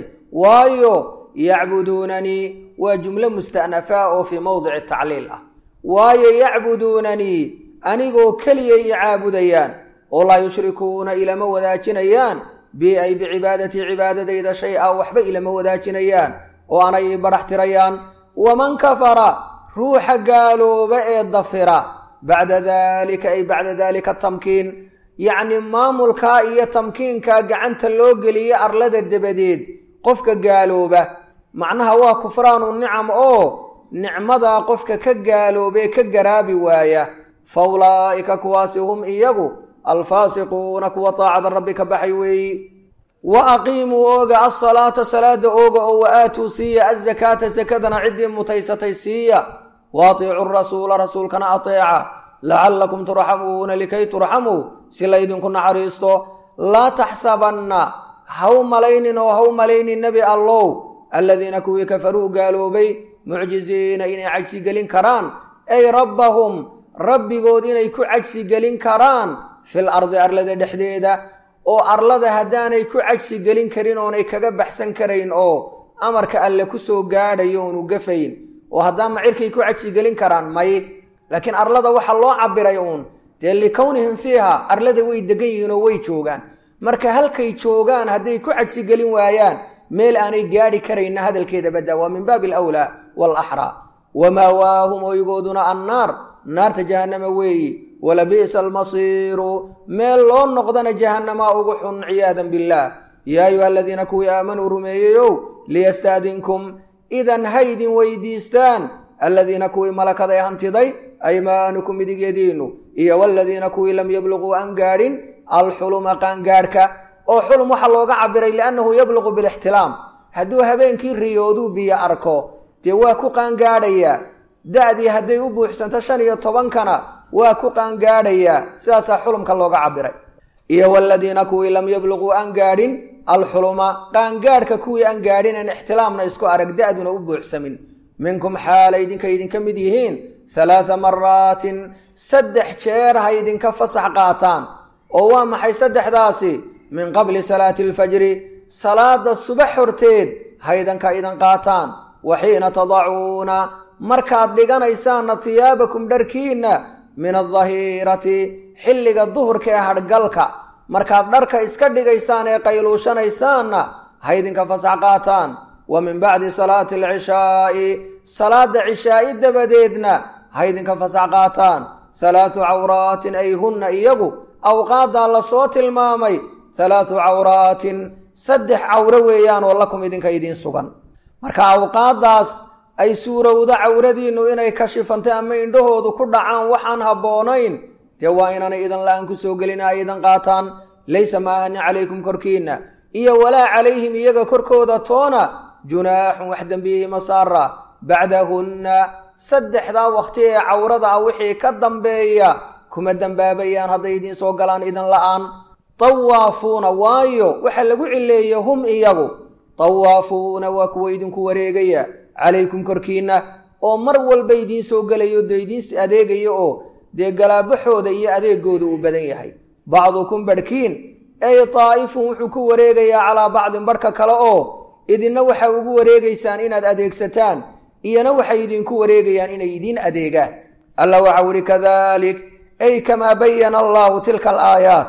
waayo yacbuduunanii waa jumlo musta'nafaa oo fii mowdici tacliil ah waayo yacbuduunanii anigoo keliya i caabudayaan oo laa yushrikuuna ilama wadaajinayaan bi ay bicibaadatii cibaadadayda shay a waxba ilama wadaajinayaan oo anay i badhax tirayaan waman kafara ruuxa gaalooba ee dafira bacda daalika ay bacda daalika tamkiin yacni maamulkaa iyo tamkiinkaa gacanta loo geliye arlada dabadeed qofka gaalooba macnaha waa kufraanu nicam oo nicmadaa qofka ka gaaloobee ka garaabi waaya fa ulaa'ika kuwaasi hum iyagu alfaasiquuna kuwa taacada rabbi ka baxay weeyi wa aqiimuu ooga alsalaata salaada ooga oo wa aatuu siiya azakaata sakadana ciddii mutaysatay siiya wa atiicu rasuula rasuulkana ateeca lacallakum turxamuuna likay turxamuu si laydinku naxariisto laa taxsabanna haw malaynin oo haw malaynin nebi allow aladiina kuwii kafaruu gaaloobay mucjiziina inay cajsigelin karaan ay rabbahum rabbigood inay ku cajsigelin karaan fil ardi arlada dhexdeeda oo arlada haddaanay ku cajsigelin karin oonay kaga baxsan karayn oo amarka alle ku soo gaadhayo oonu gafayn oo haddaan macirkay ku cajsigelin karaan may laakiin arlada waxaa loo cabiray uun dee likownihim fiiha arlada way degan yihiin oo way joogaan marka halkay joogaan hadday ku cajsigelin waayaan meel aanay gaadhi karayna hadalkeeda badda waa min baabi alawlaa waalaxraa wamaawaahum oygooduna annaar naarta jahannama weeyi walabi'sa almasiiru meel loo noqdana jahannamaa ugu xun ciyaadan billaah yaa ayuha aladiina kuwii aamanuu rumeeyeyow liyastaadinkum idan haydin weydiistaan aladiina kuwii malakaday hantiday aymaanukum midigyadiinnu iyo waladiina kuwii lam yabluquu aan gaadhin alxuluma qaangaadhka oo xulum waxaa looga cabiray liannahu yabluqu bilixtilaam hadduu habeenkii riyooduu biyo arko dee waa ku qaangaadhayaa da-dii hadday u buuxsanto shan iyo tobankana waa ku qaangaadhayaa sidaasaa xulumka looga cabiray iyo waladiina kuwii lam yabluquu aan gaadhin alxuluma qaangaadhka kuwii aan gaadhin aan ixtilaamna isku arag da-duna u buuxsamin minkum xaalay idinka idinka mid yihiin halaatha maraatin saddex jeer ha idinka fasax qaataan oo waa maxay saddexdaasi min qabli salaati alfajri salaada subax horteed ha idinka idin qaataan wa xiina tadacuuna markaad dhiganaysaanna hiyaabakum dharkiinna min adahirati xilliga duhurka ee hadhgalka markaad dharka iska dhigaysaan ee qayluushanaysaanna ha idinka fasax qaataan wa min bacdi salaati alcishaa'i salaada cishaa'i dabadeedna ha idinka fasax qaataan halaathu cawraatin ay hunna iyagu awqaaddaa lasoo tilmaamay halaathu cawraatin saddex cawro weeyaan oo lakum idinka idiin sugan marka awqaaddaas ay suurowdo cawradiinnu inay kashifantay ama indhahoodu ku dhacaan waxaan habboonayn dee waa inaanay idan la-aan ku soo gelin ay idan qaataan laysa maahani calaykum korkiinna iyo walaa calayhim iyaga korkooda toona junaaxun wax dembiyihi masaara bacdahunna saddexdaa wakhti ee cawrada ah wixii ka dambeeya kuma dembaabayaan hadday idiin soo galaan idan la-aan tawaafuuna waayo waxaa lagu cileeyey hum iyagu tawaafuuna waa kuwa idinku wareegaya calaykum korkiinna oo mar walba idiin soo gelayo dee idiin adeegaya oo dee galaabaxooda iyo adeegooda uu badan yahay bacdukum barhkiin ay taa'ifun wuxuu ku wareegayaa calaa bacdin barhka kale oo idinna waxaa ugu wareegaysaan inaad adeegsataan iyona waxay idinku wareegayaan inay idiin adeegaan alla waxau ihi kadalik ay kamaa bayana allaahu tilka alaayaat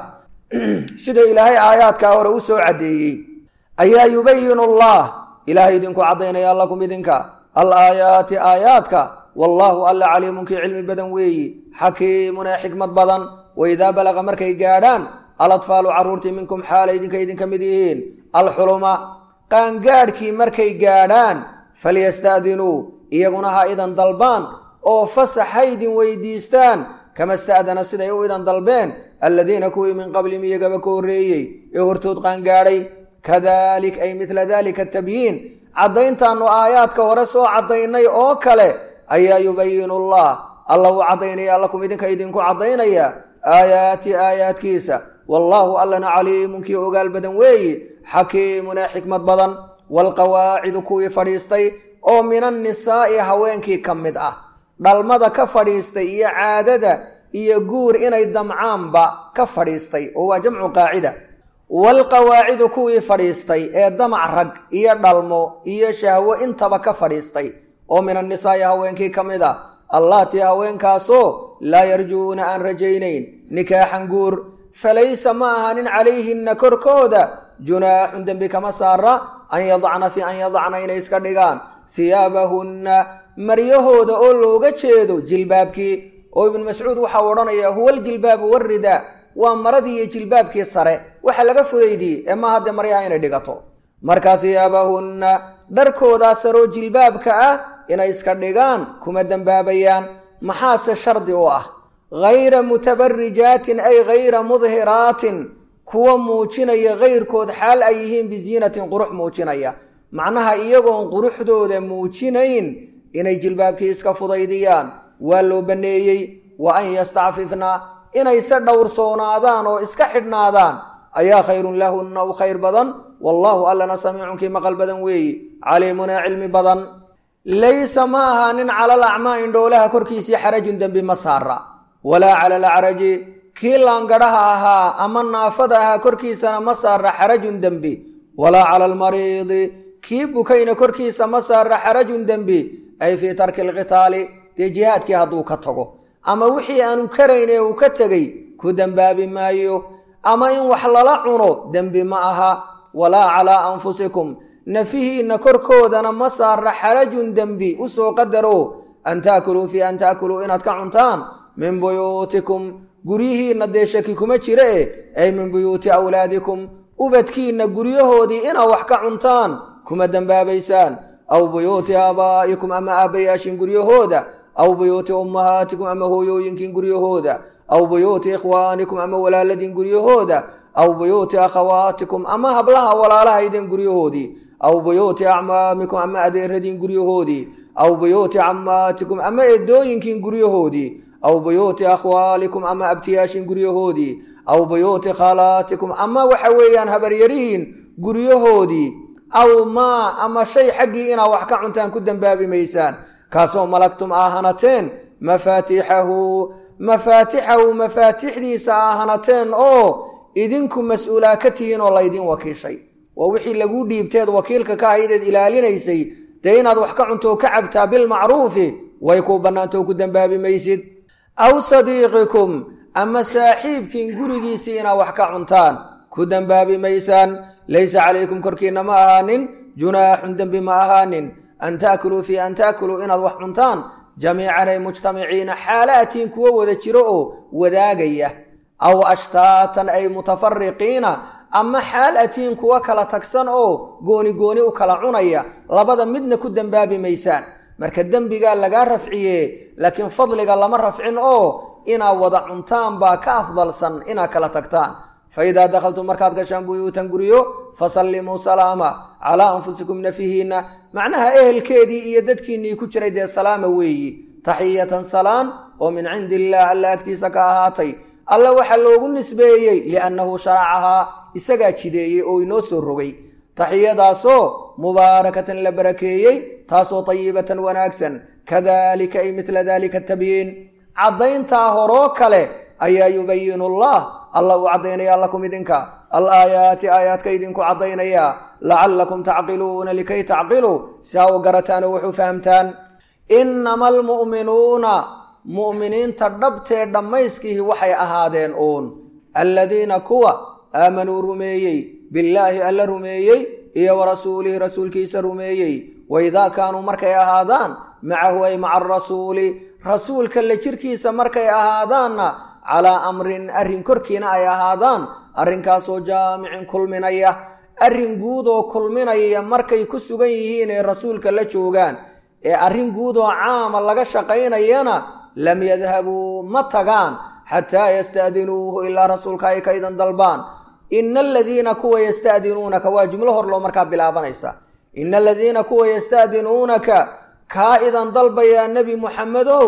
sida ilaahay aayaadkaa hore u soo caddeeyey ayaa yubayinu allah ilaahay idinku caddaynaya lakum idinka alaayaati aayaadka wallaahu alla caliimunkii cilmi badan weeyi xakiimun ee xikmad badan waidaa balaqa markay gaadhaan alatfaalu carruurtii minkum xaala idinka idinka mid yihiin alxuluma qaangaadhkii markay gaadhaan falyasta'dinuu iyaguna ha idan dalbaan oo fasax ha idin weydiistaan kama sta'dana siday u idan dalbeen alladiina kuwii min qablihim iyagaba ka horreeyey ee hortood qaangaadhay kadalik ay midla dalika atabyiin caddayntaannu aayaadka hore soo caddaynay oo kale ayaa yubayinu allah alla uu caddaynaya lakum idinka idinku caddaynaya aayaati aayaadkiisa wallaahu allana caliimun kii ogaal badan weeyi xakiimun ee xikmad badan waalqawaacidu kuwii fadhiistay oo min annisaa'i haweenkii ka mid ah dhalmada ka fadhiistay iyo caadada iyo guur inay damcaanba ka fadhiistay oo waa jamcu qaacida waalqawaacidu kuwii fadhiistay ee damac rag iyo dhalmo iyo shahwo intaba ka fadhiistay oo min annisaa'i haweenkii ka mid ah allaatii haweenkaasoo laa yarjuuna aan rajaynayn nikaaxan guur falaysa ma ahanin calayhinna korkooda junaaxun dembi kama saara an yadacna fi an yadacna inay iska dhigaan hiyaabahunna maryahooda oo looga jeedo jilbaabkii oo ibnu mascuud waxau odhanaya huwa aljilbaabu warida waa maradii iyo jilbaabkii sare waxa laga fudaydiyey ee ma haddee maryaha inay dhigato marka hiyaabahunna dharkoodaa saroo jilbaabka ah inay iska dhigaan kuma dembaabayaan maxaase shardi u ah hayra mutabarijaatin ay hayra mudhiraatin kuwa muujinaya kayrkood xaal ay yihiin biziinatin qurux muujinaya macnaha iyagoon quruxdooda muujinayn inay jilbaabkii iska fudaydiyaan waa loo banneeyey wa an yastacfifna inayse dhowrsoonaadaan oo iska xidhnaadaan ayaa khayrun lahunna u khayr badan wallaahu allana samiicunkii maqal badan weeyi caliimun ee cilmi badan laysa ma ahaanin cala alacmaa indhoolaha korkiisii xarajun dembi ma saara walaa cala alacraji kii laangadhaha ahaa ama naafada ahaa korkiisana ma saara xarajun dembi walaa cala almariidi kii bukayna korkiisa ma saara xarajun dembi ay fii tarki alqitaali dee jihaadkii hadduu ka tago ama wixii aanu karayn ee uu ka tegey ku dembaabi maayo ama in wax lala cuno dembi ma aha walaa calaa anfusikum nafihiinna korkoodana ma saara xarajun dembi u soo qadaro an taakuluu fii an taakuluu inaad ka cuntaan min buyuutikum guryihiinna dee shaki kuma jira e ay min buyuuti awlaadikum ubadkiinna guryahoodii inaad wax ka cuntaan kuma dembaabaysaan aw buyuuti aabaa'ikum ama aabbayaashin guryahooda aw buyuuti ummahaatikum ama hooyooyinkiin guryahooda aw buyuuti ikhwaanikum ama walaaladiin guryahooda aw buyuuti akhawaatikum ama hablaha walaalahaydin guryahoodii aw buyuuti acmaamikum ama adeeradiin guryahoodii aw buyuuti cammaatikum ama eedooyinkiin guryahoodii aw buyuuti akhwaalikum ama abtiyaashin guryahoodii aw buyuuti khalaatikum ama waxa weeyaan habaryarihiin guryahoodii aw maa ama shay xaggii inaad wax ka cuntaan ku dembaabi maysaan kaasoo malagtum aa hanateen mafaatixahu mafaatixahu mafaatixdiisa aa hanateen oo idinku mas-uulaa ka tihiin oo laydin wakiishay waa wixii laguu dhiibteed wakiilka ka ahaydeed ilaalinaysay dee inaad wax ka cunto oo ka cabtaa bilmacruufi way kuu bannaantoo ku dembaabi maysid aw sadiiqikum ama saaxiibkiin gurigiisii inaad wax ka cuntaan ku dembaabi maysaan laysa calaykum korkiinna ma ahaanin junaaxun dembi ma ahaanin an taakuluu fii an taakuluu inaad wax cuntaan jamiican ay mujtamiciina xaalaatiin kuwo wada jiro oo wadaagaya aw ashtaatan ay mutafariqiina ama xaal atiin kuwa kala tagsan oo gooni gooni u kala cunaya labada midna ku dembaabi maysaan marka dembigaa lagaa rafciye laakiin fadliga lama rafcin oo inaad wada cuntaan baa ka afdalsan inaad kala tagtaan fa idaa dakhaltum markaad gashaan buyuutan guryo fasallimuu salaama calaa anfusikum nafihiinna macnaha ehelkeedii iyo dadkiinnii ku jiray dee salaama weeyi taxiyatan salaan oo min cindi illaah alla agtiisa ka ahaatay alla waxaa loogu nisbeeyey liannahu sharacahaa isagaa jideeyey oo inoo soo rogay taxiyadaasoo mubaarakatan la barakeeyey taasoo tayibatan wanaagsan kadalika ay midla dalika tabyiin caddayntaa horoo kale ayaa yubayinu allah alla uu caddaynaya lakum idinka alaayaati aayaadka idinku caddaynaya lacallakum tacqiluuna likay tacqiluu si ha u garataan oo wuxuu fahamtaan innama almu'minuuna mu'miniinta dhabtee dhammayskihi waxay ahaadeen uun alladiina kuwa aamanuu rumeeyey billaahi alla rumeeyey iyo wa rasuulihi rasuulkiisa rumeeyey waidaa kaanuu markay ahaadaan macahu ay maca arasuuli rasuulka la jirkiisa markay ahaadaanna calaa amrin arrin korkiina ay ahaadaan arrinkaasoo jaamicin kulminaya arrin guud oo kulminaya markay ku sugan yihiin ee rasuulka la joogaan ee arrin guud oo caama laga shaqaynayana lam yadhabuu ma tagaan xataa yasta'dinuuhu ilaa rasuulka ay ka idan dalbaan ina aladiina kuwa yasta'dinuunaka waa jumlo hor loo markaa bilaabanaysa ina aladiina kuwa yasta'dinuunaka kaa idan dalbayaa nebi muxamedow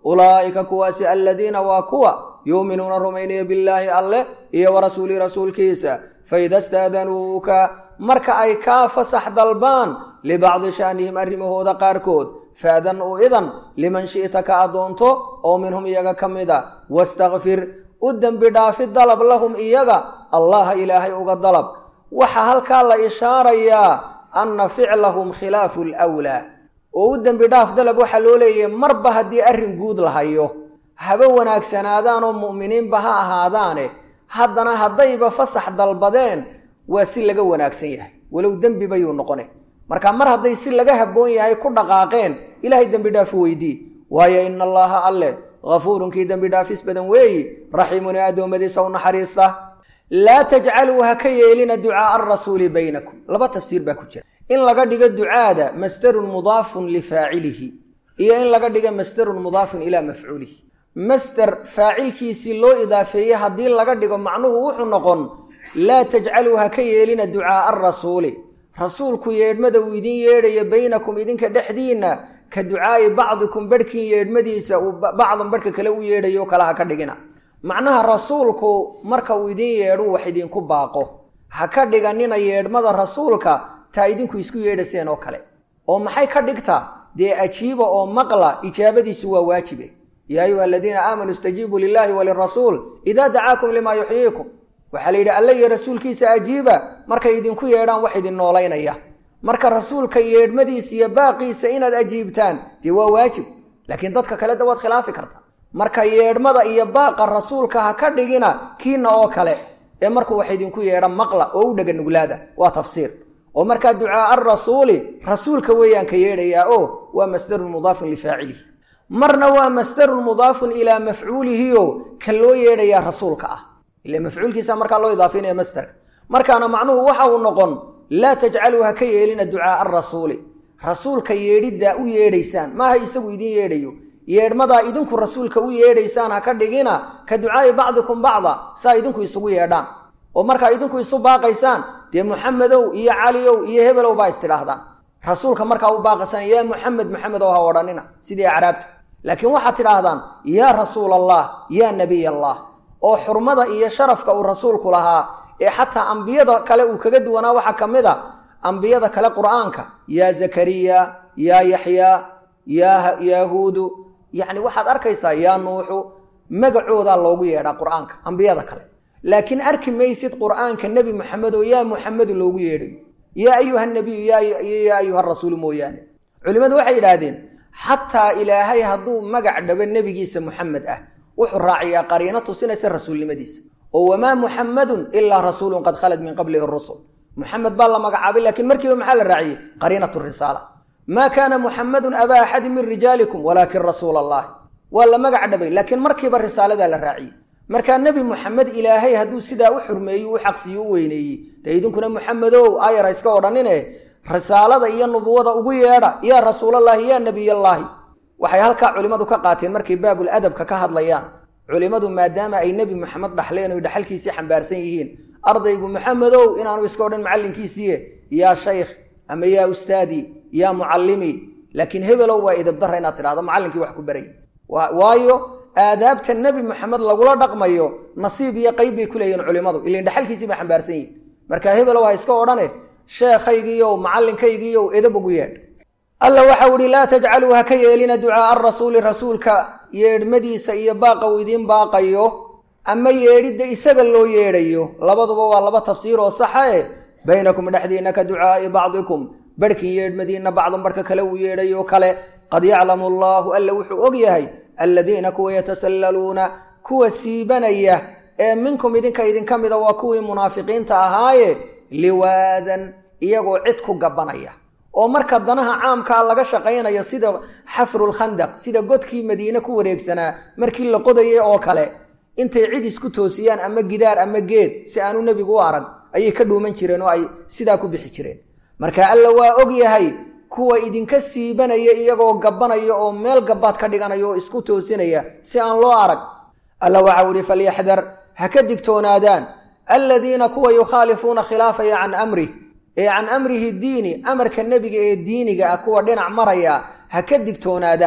ulaa'ika kuwaasi aladiina waa kuwa yuuminuuna rumaynaya billaahi alleh iyo wa rasuulihi rasuulkiisa faida staadanuuka marka ay kaa fasax dalbaan libacdi shaanihim arrimahooda qaarkood faadan u idan liman shi'ta ka addoonto oo minhum iyaga ka mid a wastakfir u dembi dhaafi dalab lahum iyaga allaha ilaahay uga dalab waxaa halkaa la ishaarayaa anna ficlahum khilaafu lwlaa oo u dembi dhaaf dalab waxaa loo leeyahay marba haddii arrin guud la hayo haba wanaagsanaadaan oo mu'miniinba ha ahaadaane haddana haddayba fasax dalbadeen waa si laga wanaagsan yahay walow dembi bayuu noqone marka mar hadday si laga habboon yahay ku dhaqaaqeen ilaahay dembi dhaafu weydii waayo ina allaha alleh hafuurunkii dembi dhaafis badan weeyi raxiimun ee addoommadiisa u naxariista laa tajcaluu ha ka yeelina ducaaa arasuuli baynakum laba tafsiir baa ku jira in laga dhigo ducaada masdarun mudaafun lifaacilihi iyo in laga dhigo masdarun mudaafun ilaa mafcuulihi masder faacilkiisii loo idaafeeyey haddii laga dhigo macnuhu wuxuu noqon laa tajcaluu ha ka yeelina ducaaa arasuuli rasuulku yeedhmada uu idin yeedhayo baynakum idinka dhexdiinna ka ducaa'i bacdikum barhkiin yeedhmadiisa uu bacdan barhka kale u yeedhayo kale ha ka dhigina macnaha rasuulku marka uu idin yeedhu wax idinku baaqo ha ka dhiganina yeedhmada rasuulka taa idinku isku yeedhaseen oo kale oo maxay ka dhigtaa dee ajiiba oo maqla ijaabadiisu waa waajibe yaa ayuha aladiina aamanuu istajiibuu lilaahi walirasuul idaa dacaakum limaa yuxyiikum waxaa la yidhi alle iyo rasuulkiisa ajiiba markay idinku yeedhaan wax idin noolaynaya marka rasuulka yeedhmadiisa iyo baaqiisa inaad ajiibtaan dee waa waajib laakiin dadka kale da waad khilaafi karta marka yeedhmada iyo baaqa rasuulka ha ka dhigina kiina oo kale ee markuu wax idinku yeedha maqla oo u dhega nuglaada waa tafsiir oo markaa ducaaa arasuuli rasuulka weeyaan ka yeedhayaa oo waa masdarun mudaafun lifaacilihi marna waa masdarun mudaafun ilaa mafcuulihioo ka loo yeedhayaa rasuulka ah ila mafcuulkiisa markaa loo idaafinaya masdarka markaana macnuhu waxa uu noqon laa tajcaluu ha ka yeelina ducaaa arasuuli rasuulka yeedhiddaa u yeedhaysaan maaha isagu idin yeedhayo yeedhmadaa idinku rasuulka u yeedhaysaan ha ka dhigina ka ducaa'i bacdikum bacda saa idinku isugu yeedhaan oo markaa idinku isu baaqaysaan dee muxamedow iyo caliyow iyo hebelow baa istidhaahdaan rasuulka markaa u baaqaysaan yaa muxamed maxamedow ha odhanina sidii acraabta laakiin waxaad tidhaahdaan yaa rasuul allah yaa nebiy allah oo xurmada iyo sharafka uu rasuulku lahaa ee xataa ambiyada kale uu kaga duwanaa waxaa ka mid a ambiyada kale qur'aanka yaa zakariya yaa yaxyaa yaa yahuudu yacni waxaad arkaysaa yaa nuuxu magacoodaa loogu yeedhaa qur'aanka ambiyada kale laakiin arki maysid qur'aanka nebi moxamed oo yaa muxamedu loogu yeedhayo yaa ayuha nabiyu yaa ayuha rasuulu mooyaane culimmadu waxay yidhaahdeen xataa ilaahay hadduu magac dhabo nebigiisa muxamed ah wuxuu raaciyaa qariino tusinaysa rasuulnimadiisa oo wamaa muxamadun ilaa rasuulun qad khalad min qablihi rusul muxamed baa la magacaabay laakiin markiiba maxaa la raaciyey qariinat risaala maa kaana muxamadun abaa axadin min rijaalikum walaakin rasuula allahi waa la magac dhabay laakiin markiiba risaaladaa la raaciyey markaa nebi muxamed ilaahay hadduu sidaa u xurmeeyey u xaqsiiyo u weyneeyey dee idinkuna muxamedow aayar ha iska odhanine risaalada iyo nubuwada ugu yeedha yaa rasuulallaahi yaa nebiyallaahi waxay halkaa culimmadu ka qaateen markay baabul adabka ka hadlayaan culimmadu maadaama ay nebi moxamed dhaxleen oy dhaxalkiisii xambaarsan yihiin ardaygu moxamedow inaanu iska odhan macallinkiisiiye yaa shaykh ama yaa ustaadii yaa mucallimi laakiin hebelow waa idabdara inaad tidhahdo macallinkii wax ku barayay waayo aadaabta nebi moxamed lagula dhaqmayo nasiib iyo qayb bay ku leeyihin culimmadu ilan dhaxalkiisii bay xambaarsan yihin marka hebelow ha iska odhane sheekhaygiiyow macallinkaygiiyow edab ugu yeedh alla waxau ihi laa tajcaluu ha ka yeelina ducaaa arasuuli rasuulka yeedhmadiisa iyo baaqa uu idiin baaqayo ama yeedhidda isaga loo yeedhayo labaduba waa laba tafsiir oo saxa e baynakum dhexdiinna ka ducaa'i bacdikum barhkin yeedhmadiinna bacdan barhka kale uu yeedhayo kale qad yaclamu allaahu alla wuxuu og yahay alladiina kuwa yatasallaluuna kuwa siibanaya ee minkum idinka idinka mida waa kuwii munaafiqiinta ahaaye liwaadan iyagoo cid ku gabanaya oo marka danaha caamkaa laga shaqaynayo sida xafrulkhandaq sida godkii madiine ku wareegsanaa markii la qodayay oo kale intay cid isku toosiyaan ama gidaar ama geed si aanu nebigu u arag ayay ka dhuuman jireen oo ay sidaa ku bixi jireen marka alla waa og yahay kuwa idinka siibanaya iyagoo gabanaya oo meel gabaad ka dhiganaya oo isku toosinaya si aan loo arag alla waxau ihi falyaxdar ha ka digtoonaadaan aladiina kuwa yukhaalifuuna khilaafaya can amrih ee can amrihi diini amarka nebiga ee diiniga ah kuwa dhinac maraya ha ka digtoonaadaan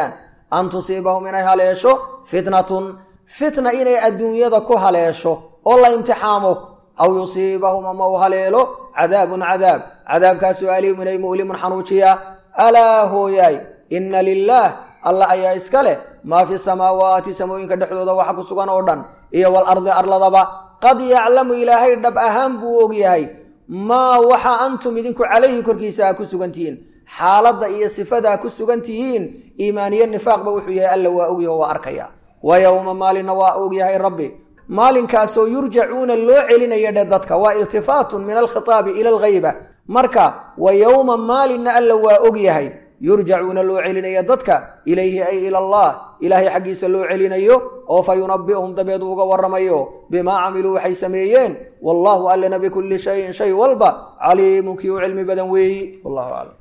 an tusiibahum inay haleesho fitnatun fitna inay adduunyada ku haleesho oo la imtixaamo aw yusiibahum ama u haleelo cadaabun cadaab cadaabkaasoo aliimun ay mu'limun xanuujiya alaa hooyaay inna lilaah alla ayaa iska leh maa fi samaawaati samooyinka dhexdooda waxa ku sugan oo dhan iyo walardi arladaba qad yaclamu ilaahay dhab ahaan buu ogyahay maa waxa antum idinku calayhi korkiisa aa ku sugantihiin xaaladda iyo sifadaa ku sugan tihiin iimaaniye nifaaqba wuxuu yahay alla waa ogyaho waa arkaya wa yowma maalinna waa ogyahay rabbi maalinkaasoo yurjacuuna loo celinaya dhe dadka waa iltifaatun min alkhitaabi ila alghayba marka wa yowma maalinna alla waa ogyahay yurjacuuna loo celinaya dadka ilayhi ay ila allah ilaahay xaggiisa loo celinayo oo fa yunabi'uhum dabeed uga warramayo bimaa camiluu waxay sameeyeen wallahu allana bikulli shayin shay walba caliimun kii u cilmi badan weeyi wallahu aclam